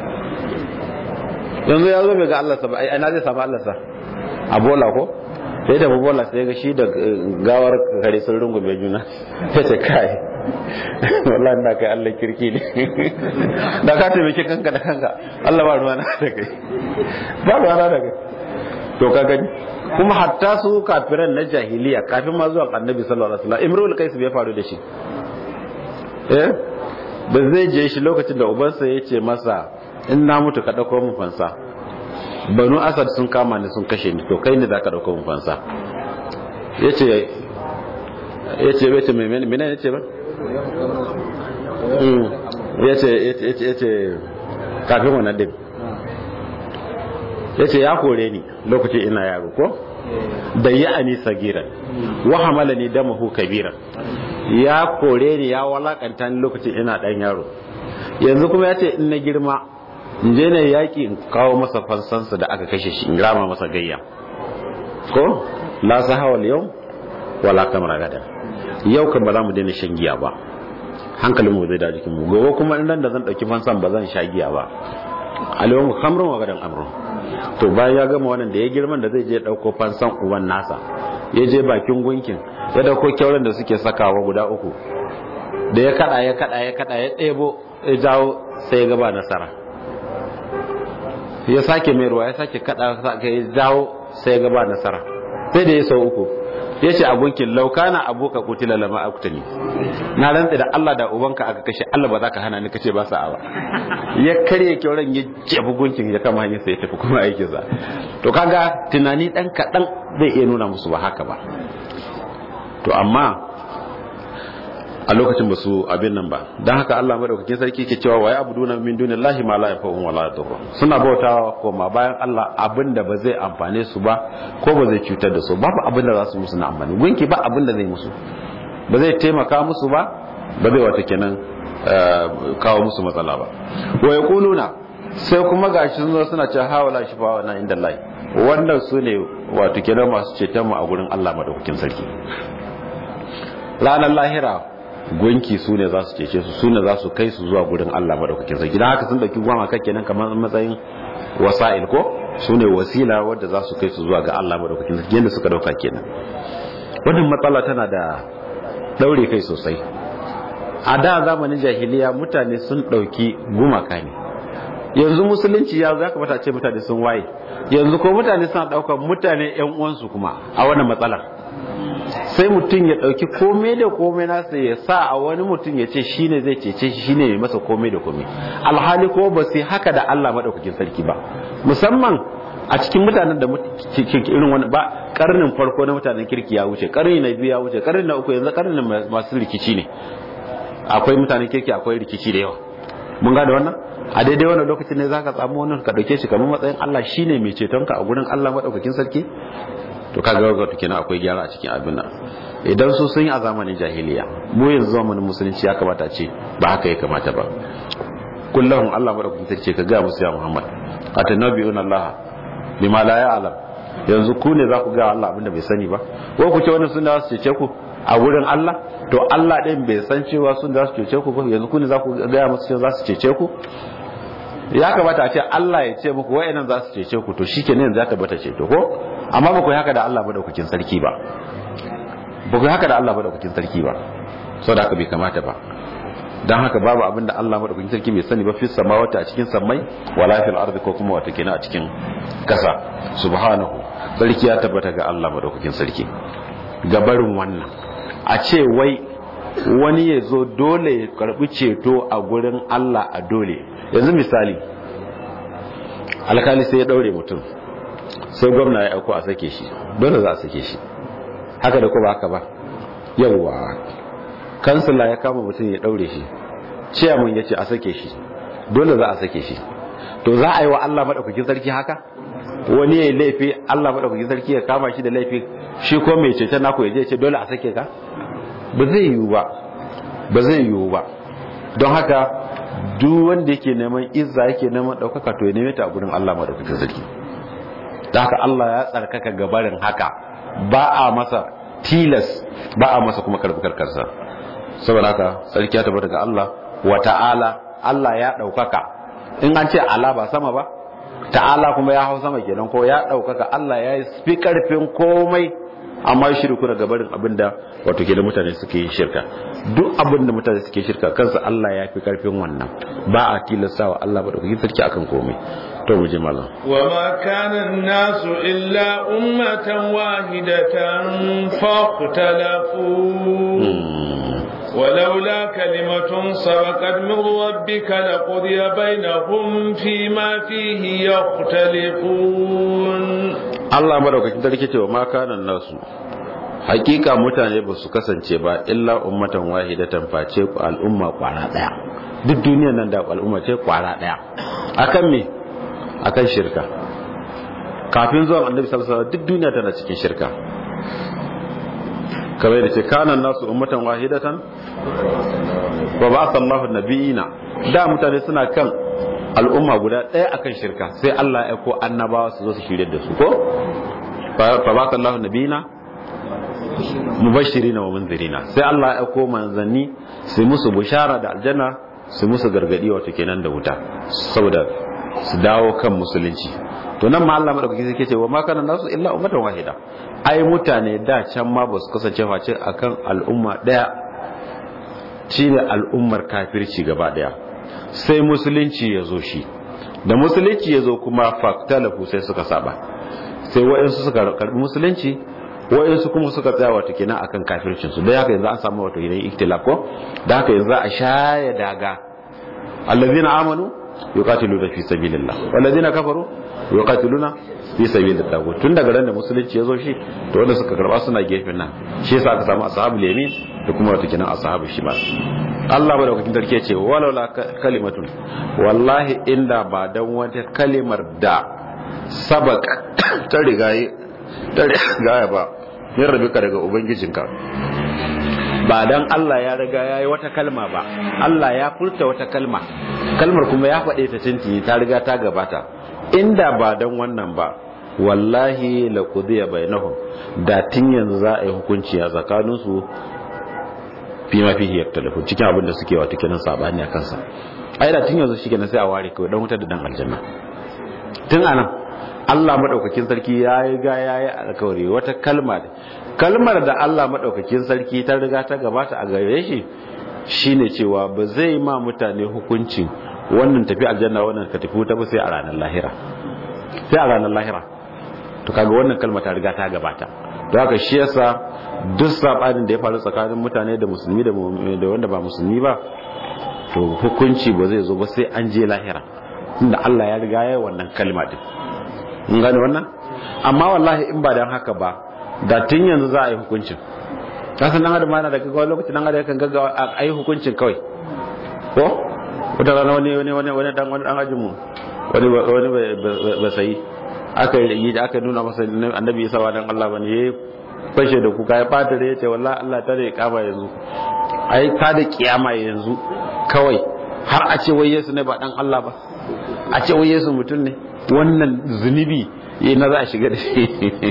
yanzu ya zo bai ga Allah sa ba ai na zai samu Allah sa a bola ko sai da bola sai ga shi da gawar kare sun rungume juna sai ce kai wallahi na kai Allah kirki ne da ka taimake kanka da kanka Allah ba ruwa na da kai ba ruwa na da kai to ka gani kuma hatta su kafiran na jahiliya kafin ma zuwa annabi sallallahu alaihi wasallam imrul qais bai faru da shi eh da zai je shi lokacin da ubansa ya ce masa in na mutu ka ɗauko mun fansa banu asad sun kama ni sun kashe ni to kai ne za ka ɗauko mun fansa ya ce ya ce ya ce mai mene ya ce ba ya ce ya ce kafin wannan din ya ce ya kore ni lokacin ina yaro ko da ya ani sagiran wa hamala ni damahu kabiran ya kore ni ya walakanta ni lokacin ina dan yaro yanzu kuma ya ce in na girma in je na yaƙi in kawo masa fansansa da aka kashe shi in rama masa gayya ko la sahawal yau wala kamar gada yau kan ba za mu daina shan giya ba hankalin mu zai da jikin mu gobe kuma in da zan dauki fansan ba zan sha giya ba alayhum khamrun wa gadan amrun to bayan ya gama wannan da ya girman da zai je dauko fansan uban nasa ya je bakin gunkin ya dauko kyauran da suke sakawa guda uku da ya kada ya kada ya kada ya ɗebo ya jawo sai ya gaba nasara ya sake mai ruwa ya sake kada ya jawo sai ya gaba nasara sai da ya sau uku ya ce a gunkin laukana aboka kutila lama aktani na rantsa da Allah da ubanka aka kashe Allah ba za ka hana ni kace ba sa ba ya karye kyauran ya jefi gunkin ya kama hanyar ya tafi kuma aikin sa to kaga tunani dan kadan zai iya nuna musu ba haka ba to amma a lokacin ba su abin nan ba don haka Allah madaukakin sarki ke cewa wa ya'buduna min dunillahi ma la yanfa'uhum wa la yadurruhum suna bautawa koma bayan Allah abin da ba zai amfane su ba ko ba zai cutar da su babu abin da za su musu na amfani gunki ba abin da zai musu ba zai taimaka musu ba ba zai wata kenan kawo musu matsala ba wa yaquluna sai kuma gashi sun zo suna cewa hawala shifa na inda Allah wannan su ne wato kenan masu ceton mu a gurin Allah madaukakin sarki ranar lahira gunki su ne za su cece su su ne za su kai su zuwa gurin Allah madaukakin sarki dan haka sun dauki gwama kake nan kamar matsayin wasa'il ko su ne wasila wadda za su kai su zuwa ga Allah madaukakin sarki yadda suka dauka kenan wannan matsala tana da daure kai sosai a da zamanin jahiliya mutane sun dauki gumaka ne yanzu musulunci ya za kamata ce mutane sun waye yanzu ko mutane suna daukar mutane yan uwansu kuma a wannan matsalar sai mutum ya ɗauki komai da komai nasa ya sa a wani mutum ya ce shi ne zai cece shi shine mai masa komai da komai alhali ko ba sai haka da Allah maɗaukakin sarki ba musamman a cikin mutanen da irin wani ba karnin farko na mutanen kirki ya wuce karni na biyu ya wuce karni na uku yanzu karnin masu rikici ne akwai mutanen kirki akwai rikici da yawa mun gane wannan a daidai wannan lokacin ne zaka samu wannan ka dauke shi kamar matsayin Allah shine mai cetonka a gurin Allah madaukakin sarki to kaga wato kenan akwai gyara a cikin abin nan idan su sun yi a zamanin jahiliya mu yanzu zamanin musulunci ya kamata ce ba haka ya kamata ba kullum Allah madaukakin sarki ka ga musu ya Muhammad atanabiuna Allah bima la ya'lam yanzu ku ne za ku ga Allah abinda bai sani ba ko ku ce wannan sun da su cece ku a wurin Allah to Allah din bai san cewa sun da su cece ku ba yanzu ku ne za ku ga musu cewa za su cece ku ya kamata a ce Allah ya ce muku wa'annan za su cece ku to shikenan yanzu ya tabbata ceto ko amma ba ku yi haka da Allah madaukakin sarki ba ba ku yi haka da Allah madaukakin sarki ba saboda haka bai kamata ba dan haka babu abin da Allah madaukakin sarki bai sani ba fi samawati a cikin sammai wala fil ardi ko kuma wata kenan a cikin kasa subhanahu sarki ya tabbata ga Allah madaukakin sarki gabarin wannan a ce wai wani ya zo dole ya karbi ceto a gurin Allah a dole yanzu misali alkali sai ya daure mutum sai gwamna ya auko a sake shi dole za a sake shi haka da kuma haka ba yawwa kansila ya kama mutum ya daure shi ciyamun ya ce a sake shi dole za a sake shi to za a yi wa Allah maɗaukakin sarki haka wani ya yi laifi Allah maɗaukakin sarki ya kama shi da laifi shi ko mai cece naku ya je ce dole a sake ka ba zai yiwu ba ba zai yiwu ba don haka duk wanda yake neman izza yake neman ɗaukaka to ya neme ta a gurin Allah maɗaukakin sarki da haka Allah ya tsarkaka gabarin haka ba a masa tilas ba a masa kuma karbi karkarsa saboda haka sarki ya tabbata ga Allah wa ta'ala Allah ya ɗaukaka in an ce ala ba sama ba ta'ala kuma ya hau sama kenan ko ya ɗaukaka Allah ya yi fi karfin komai amma shirku daga barin abinda wato ke da mutane suke yin shirka duk abinda mutane suke shirka kansa Allah ya fi karfin wannan ba a tilastawa Allah ba da kuke sarki akan komai to mu je malam wa ma kana an-nasu illa ummatan wahidatan faqtalafu ولولا كلمة سبقت من ربك لقضي بينهم فيما فيه يختلفون Allah madaukakin sarki cewa ma kanan nasu hakika mutane ba su kasance ba illa ummatan wahidatan face al'umma kwara daya duk duniyar nan da al'umma ce kwara daya akan me akan shirka kafin zuwan annabi sallallahu alaihi wasallam duk duniya tana cikin shirka kamar da ce kanan nasu ummatan wahidatan wa ba'atha Allahu nabiyina da mutane suna kan al'umma guda ɗaya akan shirka sai Allah ya ko annabawa su zo su shirye da su ko fa ba'atha Allahu nabiyina mubashirina wa munzirina sai Allah ya ko manzanni su musu bushara da aljanna su musu gargadi wato kenan da wuta saboda su dawo kan musulunci to nan ma Allah madaukaki sai ce wa ma kana nasu illa ummatan wahida ai mutane da can ma ba su kasance face akan al'umma daya shine al'ummar kafirci gaba daya sai musulunci ya zo shi da musulunci ya zo kuma faktalafu sai suka saba sai waɗansu suka karbi musulunci wayansu kuma suka tsaya wato kenan akan kafircin su dan haka yanzu an samu wato kenan iktilaf ko dan haka yanzu a shaya daga allazina amanu yuqatiluna fi sabilillah wallazina kafaru yuqatiluna fi sabilillah tagut tun daga ran da musulunci yazo shi to wanda suka karba suna gefen nan shi yasa aka samu ashabul yamin da kuma wato kenan ashabul shimal Allah madaukakin sarki ce walau la kalimatun wallahi inda ba dan wata kalimar da sabak ta rigaye ta rigaya ba min rabika daga ubangijinka ba dan Allah ya riga ya yi wata kalma ba Allah ya furta wata kalma kalmar kuma ya faɗe ta tinti ta riga ta gabata inda ba dan wannan ba wallahi la qudiya bainahum da tun yanzu za a yi hukunci a tsakaninsu fi ma fihi yaktalafu cikin abin da suke wato kenan sabani a kansa ai da tun yanzu shikenan sai a ware kawai dan wutar da dan aljanna tun anan Allah madaukakin sarki ya yi ga ya yi alkawari wata kalma kalmar da Allah madaukakin sarki ta riga ta gabata a gare shi shine cewa ba zai ma mutane hukunci wannan tafi aljanna wannan ka tafi wuta ba sai a ranar lahira sai a ranar lahira to kaga wannan kalma ta riga ta gabata to haka shi yasa duk sabanin da ya faru tsakanin mutane da musulmi da wanda ba musulmi ba to hukunci ba zai zo ba sai an je lahira tunda Allah ya riga ya wannan kalma din mun gane wannan amma wallahi in ba dan haka ba da tun yanzu za a yi hukuncin kasan dan adam yana da gaggawa lokacin dan adam kan gaggawa a yi hukuncin kawai ko wata rana wani wani wani wani dan wani dan ajin mu wani wani ba sai aka yi da aka nuna masa annabi Isa wa dan Allah bane yayi fashe da kuka ya fata da yace wallahi Allah ta da kama yanzu ai ta da kiyama yanzu kawai har a ce wai Yesu ne ba dan Allah ba a ce wai Yesu mutum ne wannan zunubi yi na za a shiga da shi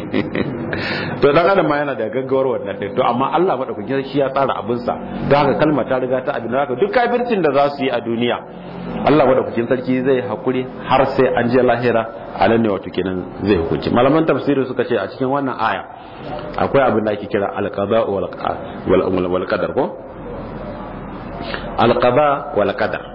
to dan adam ma yana da gaggawar wannan din to amma Allah madaukakin shi ya tsara abin sa don haka kalma ta riga ta abin haka duk kafircin da za su yi a duniya Allah madaukakin sarki zai hakuri har sai an je lahira a nan ne wato kenan zai hukunci malaman tafsiri suka ce a cikin wannan aya akwai abin da ake kira alqada wal wal qadar ko alqada wal qadar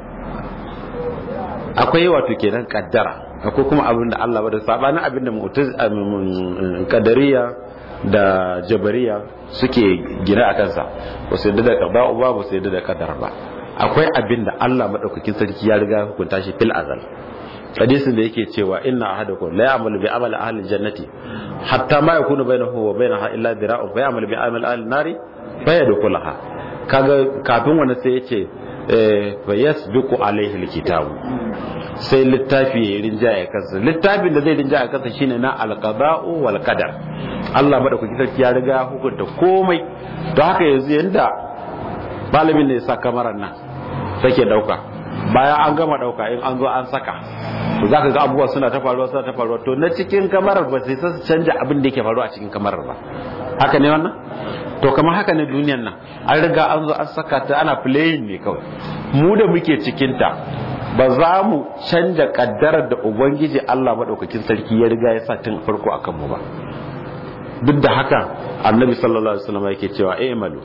akwai wato kenan kaddara akwai kuma abin da Allah ba da sabanin abin da mu'taz kadariya da jabariya suke gina a kansa ba su yadda da qada ba ba su yadda da qadar ba akwai abin da Allah madaukakin sarki ya riga hukunta shi fil azal hadisin da yake cewa inna ahadakum la ya'malu bi amali ahli jannati hatta ma yakunu bainahu wa bainaha illa dira'un fa ya'malu bi amali ahli nari fa yadkhulaha kaga kafin wannan sai yace fa yasbiqu alaihi alkitabu sai littafi ya rinjaya kansa littafin da zai rinjaya kansa shine na alqada'u wal qadar Allah madaukaki sarki ya riga hukunta komai don haka yanzu yanda malamin ne ya sa kamarar nan take dauka bayan an gama dauka in an zo an saka to zaka ga abubuwa suna ta faruwa suna ta faruwa to na cikin kamarar ba sai su canja abin da yake faruwa a cikin kamarar ba haka ne wannan to kamar haka ne duniyar nan an riga an zo an saka ta ana playing ne kawai mu da muke cikin ta ba za mu canja kaddarar da ubangiji Allah madaukakin sarki ya riga ya sa tun farko akan mu ba duk da haka annabi sallallahu alaihi wasallam yake cewa eh malu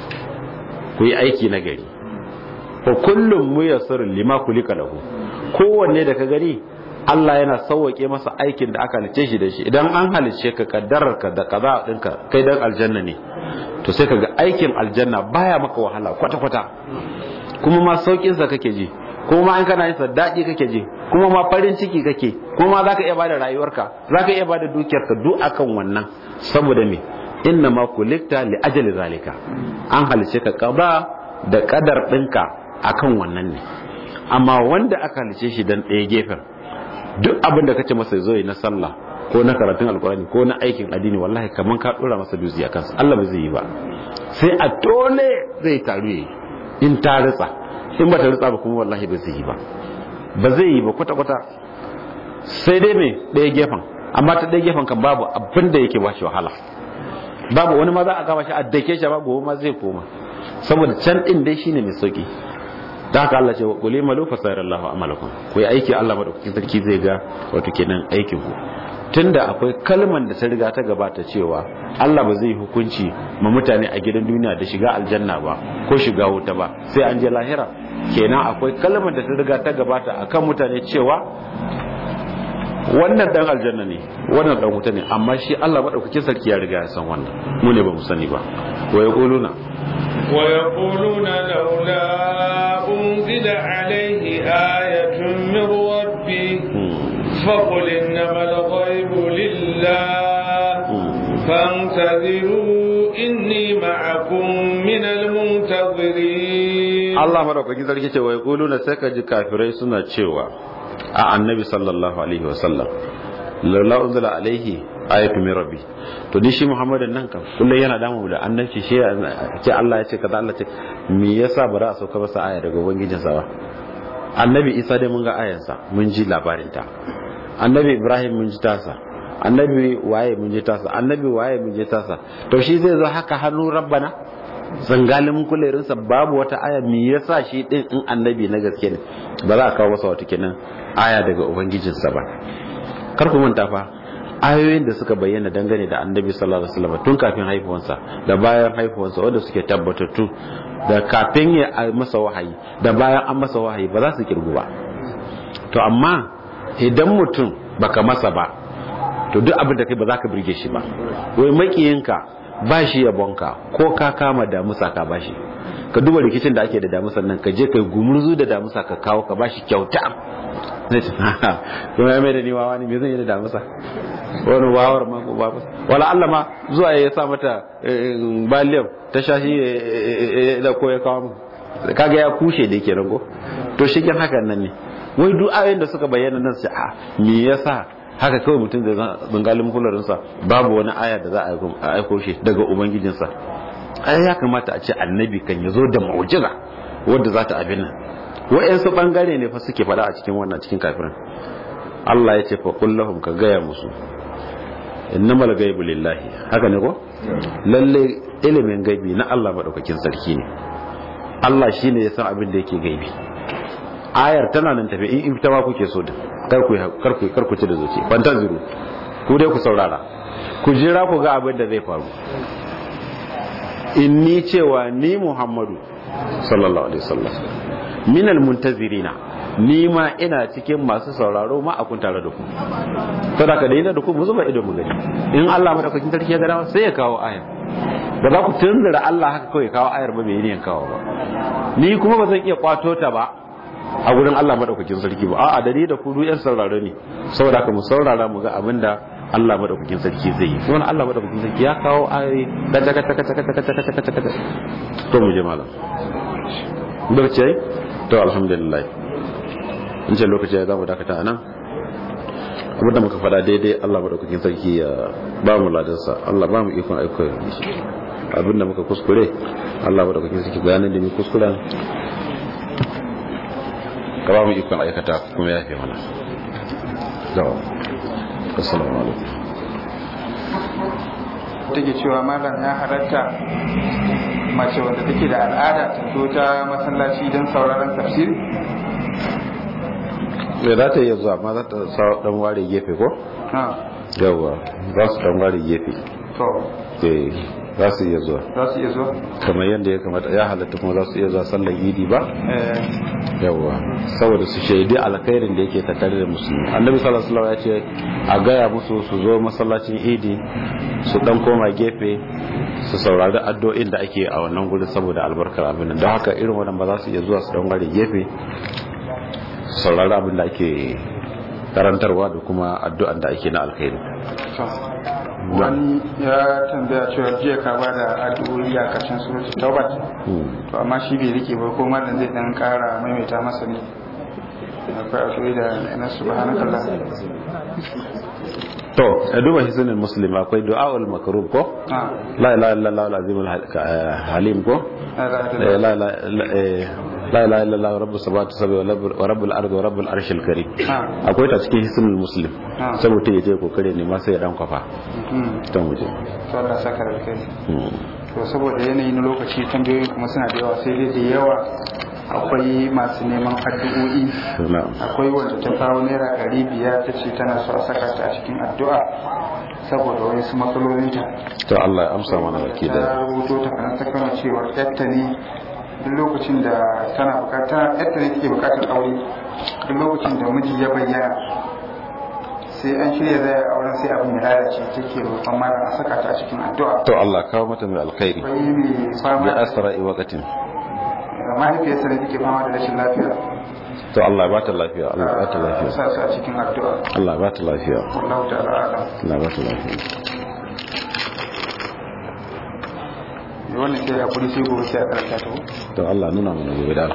ku yi aiki na gari fa kullum muyassar lima kulika lahu kowanne da ka gani Allah yana sauwake masa aikin da aka halice shi da shi idan an halice ka kaddarar ka da kaza dinka kai dan aljanna ne to sai kaga aikin aljanna baya maka wahala kwata kwata kuma ma saukin sa kake ji kuma ma in kana yin sa daɗi kake ji kuma ma farin ciki kake kuma ma zaka iya bada rayuwarka zaka iya bada dukiyarka duk akan wannan saboda me inna ma kulikta li ajali zalika an halice ka kaza da kadar dinka akan wannan ne amma wanda aka halice shi dan ɗaya gefen duk abin da kace masa zo yi na sallah ko na karatun alkurani ko na aikin addini wallahi kaman ka dora masa duzi a kansa Allah ba zai yi ba sai a dole zai taru yi in ta ritsa in ba ta ritsa ba kuma wallahi ba zai yi ba ba zai yi ba kwata kwata sai dai me ɗaya gefen amma ta ɗaya gefen kan babu abin da yake ba shi wahala babu wani ma za a kama shi a dake shi ba gobe ma zai koma saboda can din dai shine mai sauki da haka Allah ce wa qul malu fa sayarallahu amalakum ku yi aiki Allah madaukakin sarki zai ga wato kenan aikin ku tunda akwai kalman da ta riga ta gabata cewa Allah ba zai hukunci ma mutane a gidan duniya da shiga aljanna ba ko shiga wuta ba sai an je lahira kenan akwai kalman da ta riga ta gabata akan mutane cewa wannan dan aljanna ne wannan dan wuta ne amma shi Allah madaukakin sarki ya riga ya san wannan mu ne ba mu sani ba wa yaquluna wa yaquluna laula unzila alayhi ayatun min rabbi faqul innamal ghaibu lillah فانتظروا إني معكم من المنتظرين Allah madaukakin sarki ce wa yaquluna sai ka ji kafirai suna cewa a annabi sallallahu alaihi wa sallam laula unzila alaihi ayatu min rabbi to ni shi muhammadin nan kan kullum yana damu da annabci shi ce Allah ya ce kaza Allah ce me yasa ba za a sauka masa aya daga ubangijin sa ba annabi isa dai mun ga ayansa mun ji labarin ta annabi ibrahim mun ji tasa annabi waye mun ji tasa annabi waye mun ji tasa to shi zai zo haka hannu rabbana zangalin kulerinsa babu wata aya me yasa shi din in annabi na gaske ne ba za a kawo masa wata kenan aya daga ubangijinsa ba kar ku manta fa ayoyin da suka bayyana dangane da annabi sallallahu alaihi wasallam tun kafin haifuwansa da bayan haifuwansa wanda suke tabbatattu da kafin ya masa wahayi da bayan an masa wahayi ba za su kirgu ba to amma idan mutum baka masa ba to duk abin da kai ba za ka birge shi ba wai makiyinka ba shi yabonka ko ka kama damusa ka bashi ka duba rikicin da ake da damusan nan ka je kai gumurzu da damusa ka kawo ka bashi kyauta zai ce kuma ya mai da ni wawa ne me zan yi da damusa wani wawar ma ko babu wala Allah ma zuwa ya sa mata baliyam ta shashi da ko ya kawo mu kaga ya kushe da yake rango to shi hakan nan ne wai duk ayoyin da suka bayyana nan sai a me yasa haka kawai mutum da zangalin kularinsa babu wani aya da za a aiko shi daga ubangijinsa ai ya kamata a ce annabi kan ya zo da mu'jiza wadda za ta abin nan wa'yansu bangare ne fa suke faɗa a cikin wannan cikin kafirin Allah ya ce fa kullahum ka gaya musu innamal ghaibu lillahi haka ne ko lalle ilimin gaibi na Allah madaukakin sarki ne Allah shine ya san abin da yake gaibi ayar tana nan tafi in ita ma kuke so da karku karku karku ci da zuci fantaziru ku dai ku saurara ku jira ku ga abin da zai faru inni cewa ni Muhammadu sallallahu alaihi wasallam minal muntazirina ni ma ina cikin masu sauraro ma a kun tare da ku saboda da ina da ku mu zuba ido mu gani in Allah madaukakin sarki ya gada sai ya kawo ayar ba za ku tunzura Allah haka kawai kawo ayar ba bai yin kawo ba ni kuma ba zan iya kwato ta ba a gurin Allah madaukakin sarki ba a'a da ni da ku yan sauraro ne saboda ka mu saurara mu ga abinda Allah madaukakin sarki zai yi kuma Allah madaukakin sarki ya kawo ayoyi da taka taka taka taka taka taka taka to mu je malam barce to alhamdulillah in ce lokaci ya zamu dakata anan abinda muka faɗa daidai Allah madaukakin sarki ya ba mu ladansa Allah ba mu ikon aiko abinda muka kuskure Allah madaukakin sarki bayanin da mu kuskuren ka ba mu ikon aikata kuma ya fi mana zawo assalamu alaikum take cewa malam ya halatta mace wanda take da al'ada ta zo ta masallaci don sauraron tafsiri me za ta iya zuwa ma za ta sa dan ware gefe ko yawa za su dan ware gefe to eh za su iya zuwa za su iya zuwa kamar yadda ya kamata ya halatta kuma za su iya zuwa sallar idi ba eh yawa saboda su shaidi alkhairin da yake tattare da musulmi annabi sallallahu alaihi wasallam ya ce a gaya musu su zo masallacin idi su dan koma gefe su saurari addu'o'in da ake a wannan gurin saboda albarkar abin nan don haka irin wannan ba za su iya zuwa su dan ware gefe su saurari abin da ake karantarwa da kuma addu'an da ake na alkhairi to wani ya tambaya cewa jiya ka ba da addu'o'i a karshen suratul taubat to amma shi bai rike ba ko malam zai dan kara maimaita masa ne akwai addu'o'i da na subhanakallah to a duba hisnul muslim akwai du'aul makrub ko ah la ilaha illallah al-azim al-halim ko la Eh, la la la eh, la ilaha illallah rabbus samawati sab'i wa rabbul ardi wa rabbul arshil karim ah akwai ta cikin hisnul muslim Ah. sai mutum ya je kokare ne ma sai ya dan kwafa mm ta muje to Allah saka da kai Hmm. to saboda yanayi na lokaci tambayoyi kuma suna da yawa sai dai da yawa akwai masu neman addu'o'i na'am akwai wanda ta kawo naira ɗari biyar ta ce tana so a saka ta a cikin addu'a saboda wani su matsalolinta to Allah ya amsa mana baki ta da rubuto ta kanan ta kama cewa yatta ne duk lokacin da tana bukata yatta ne take bukatar aure duk lokacin da miji ya bayyana sai an shirya zai auren sai abin ya lalace take roƙon malam a saka ta a cikin addu'a to Allah kawo mata mai alkhairi bai mai fama bi asra'i waqtin da mahaifiyarsa da take fama da rashin lafiya to Allah ba ta lafiya Allah ba ta lafiya sa su a cikin addu'a Allah ba ta lafiya wallahu ta'ala a'lam Allah ba ta lafiya wannan sai hakuri sai gobe sai a karanta ta ko to Allah nuna mana gobe da